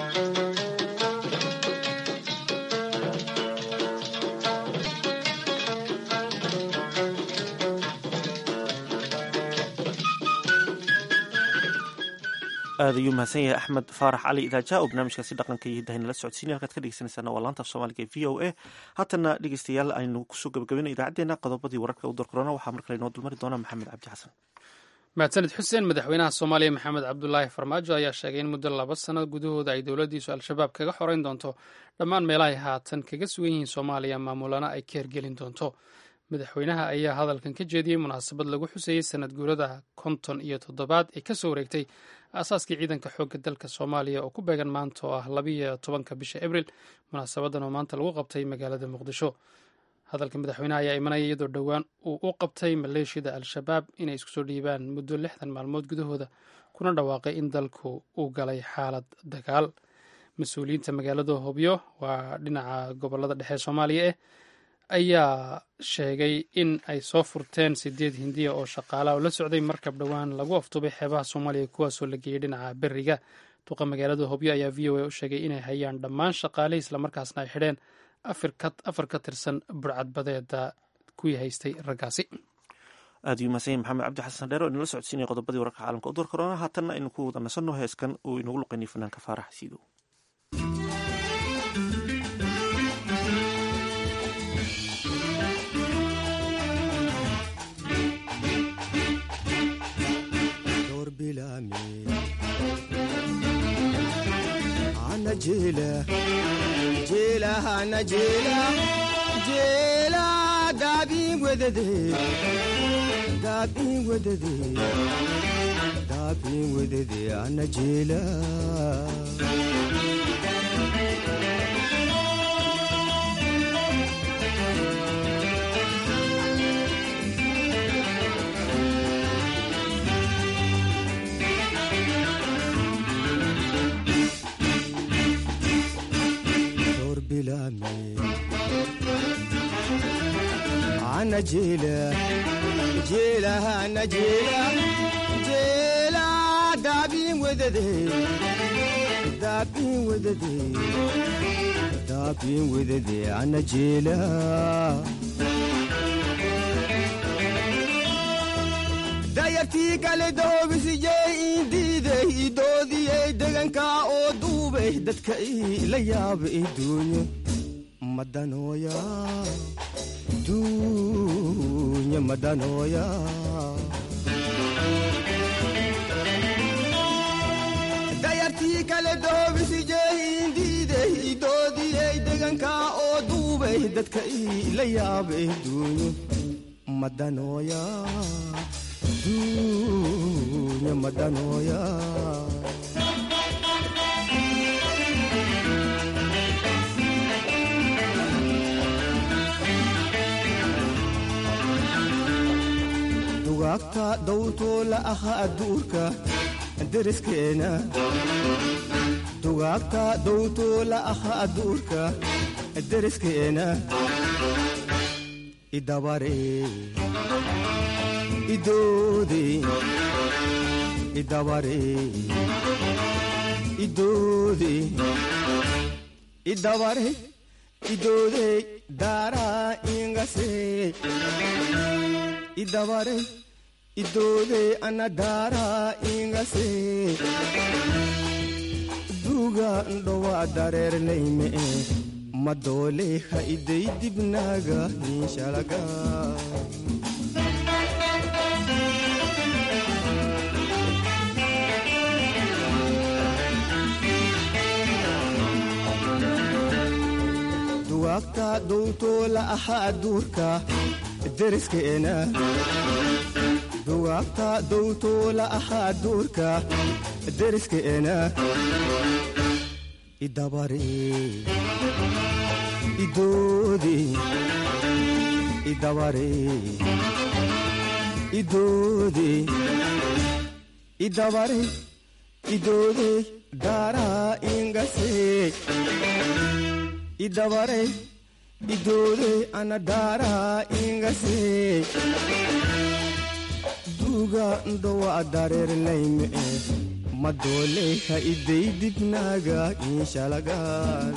aad ayuu mahadsan yahay axmed faarax cali idaaja oo barnaamijkaasi dhaqanka iyo hiddaha nala socodsiinay halkaad ka dhegeysanaysaana waa laanta af soomaaliga e v o a haatana dhegeystayaal aynu kusoo gabagabina idaacaddeenna qodobadii wararka u darkorona waxaa mar kale inoo dulmari doona maxamed cabdi xasan mahadsanid xuseen madaxweynaha soomaaliya maxamed cabdulaahi farmaajo ayaa sheegay in muddo laba sano gudahooda ay dowladdiisu al-shabaab kaga xoreyn doonto dhammaan meelahay haatan kaga sugan yihiin soomaaliya maamulana ay ka hergelin doonto madaxweynaha ayaa hadalkan ka jeediyey munaasabad lagu xuseeyey sanad guurada konton iyo toddobaad ee kasoo wareegtay aasaaskii ciidanka xoogga dalka soomaaliya oo ku beegan maanta oo ah labiyo tobanka bisha abril munaasabadan oo maanta lagu qabtay magaalada muqdisho hadalka madaxweynaha ayaa imanaya iyadoo dhowaan uu u qabtay maleeshiyada al-shabaab inay isku soo dhiibaan muddo lixdan maalmood gudahooda kuna dhawaaqay in dalku uu galay xaalad dagaal mas-uuliyiinta magaalada hobyo waa dhinaca gobolada dhexe soomaaliya eh ayaa sheegay in ay soo furteen sideed hindiya oo shaqaalaha oo la socday markab dhowaan lagu aftubay xeebaha soomaaliya kuwaasoo la geeyey dhinaca beriga duqa magaalada hobyo ayaa v o a u sheegay inay hayaan dhammaan shaqaalihii islamarkaasna ay xidheen afar ka tirsan burcadbadeeda kuwii haystay raggaasi aad uu mahadsan yahay maxamed cabdi xasan dheer oo inala socodsiinaya qodobadii wararka caalamka u door korona haatanna aynu ku wada nasanno heeskan uu inagu luqeynay fanaanka faarax siidow daabin wedede daabin wedede daabin wedede ana jeela ana jeela jeela ana jeela jeela daabin wedede daabin wedede daabin wedede ana jeela dayartii kale doobisiyey indiiday idoodiyey deganka oo duubay dadka ila yaaba iduunyo madanooya dunya madanooya dayartii kale doobisiyey indiiday idoodiyey deganka oo duubay dadka ila yaaba iduunyo madanooya dunya madanooya dugaagta dawtoo la aha adduurka deriskeena dugaagta dawtoo la aha adduurka deriskeena idabare idoode idabare idoode idabare idoode daaraa ingase idabare idoode ana daaraa ingase duuga ndhowa dareernayme madoole ha iday dibnaaga niinshalaga dugaagta dowtoo la aha adduurka deriskeena dugaagta dowtoo la aha adduurka deriskeena idabare idoode idabare idoode idabare idoode daaraa ingase idabare idoode ana daaraa ingase duuga ndhowa dareernayme madoole ha iday dibnaaga inshalagaan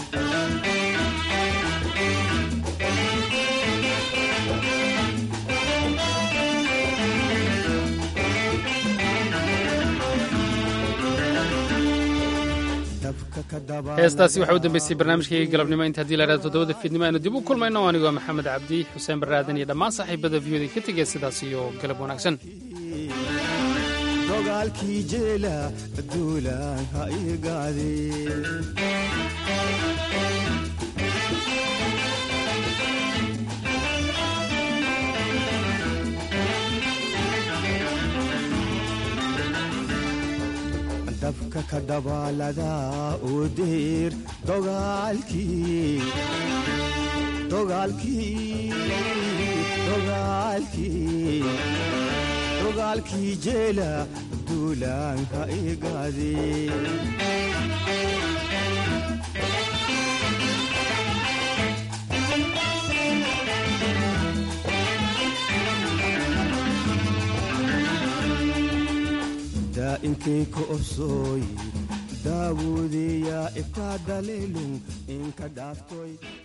heestaasi waxaa u dambeysay barnaamijkayga galabnimo inta hadii lahaada toddobada fiidnimo aynu dib u kulmayno anigoo maxamed cabdi xuseen baraadan iyo dhammaan saaxiibada viyooda ka tegaya sidaas iyo galab wanaagsan dogaalkii jeela duulaan ha igaade dabka ka dabaalada u diir dogaalkii dogaalkii dogaalkii dogaalkii jeela duulaan ha igaade daa'inkay ka obsooy daawuudeyaa ibtaa daleelun inka dhaaftoy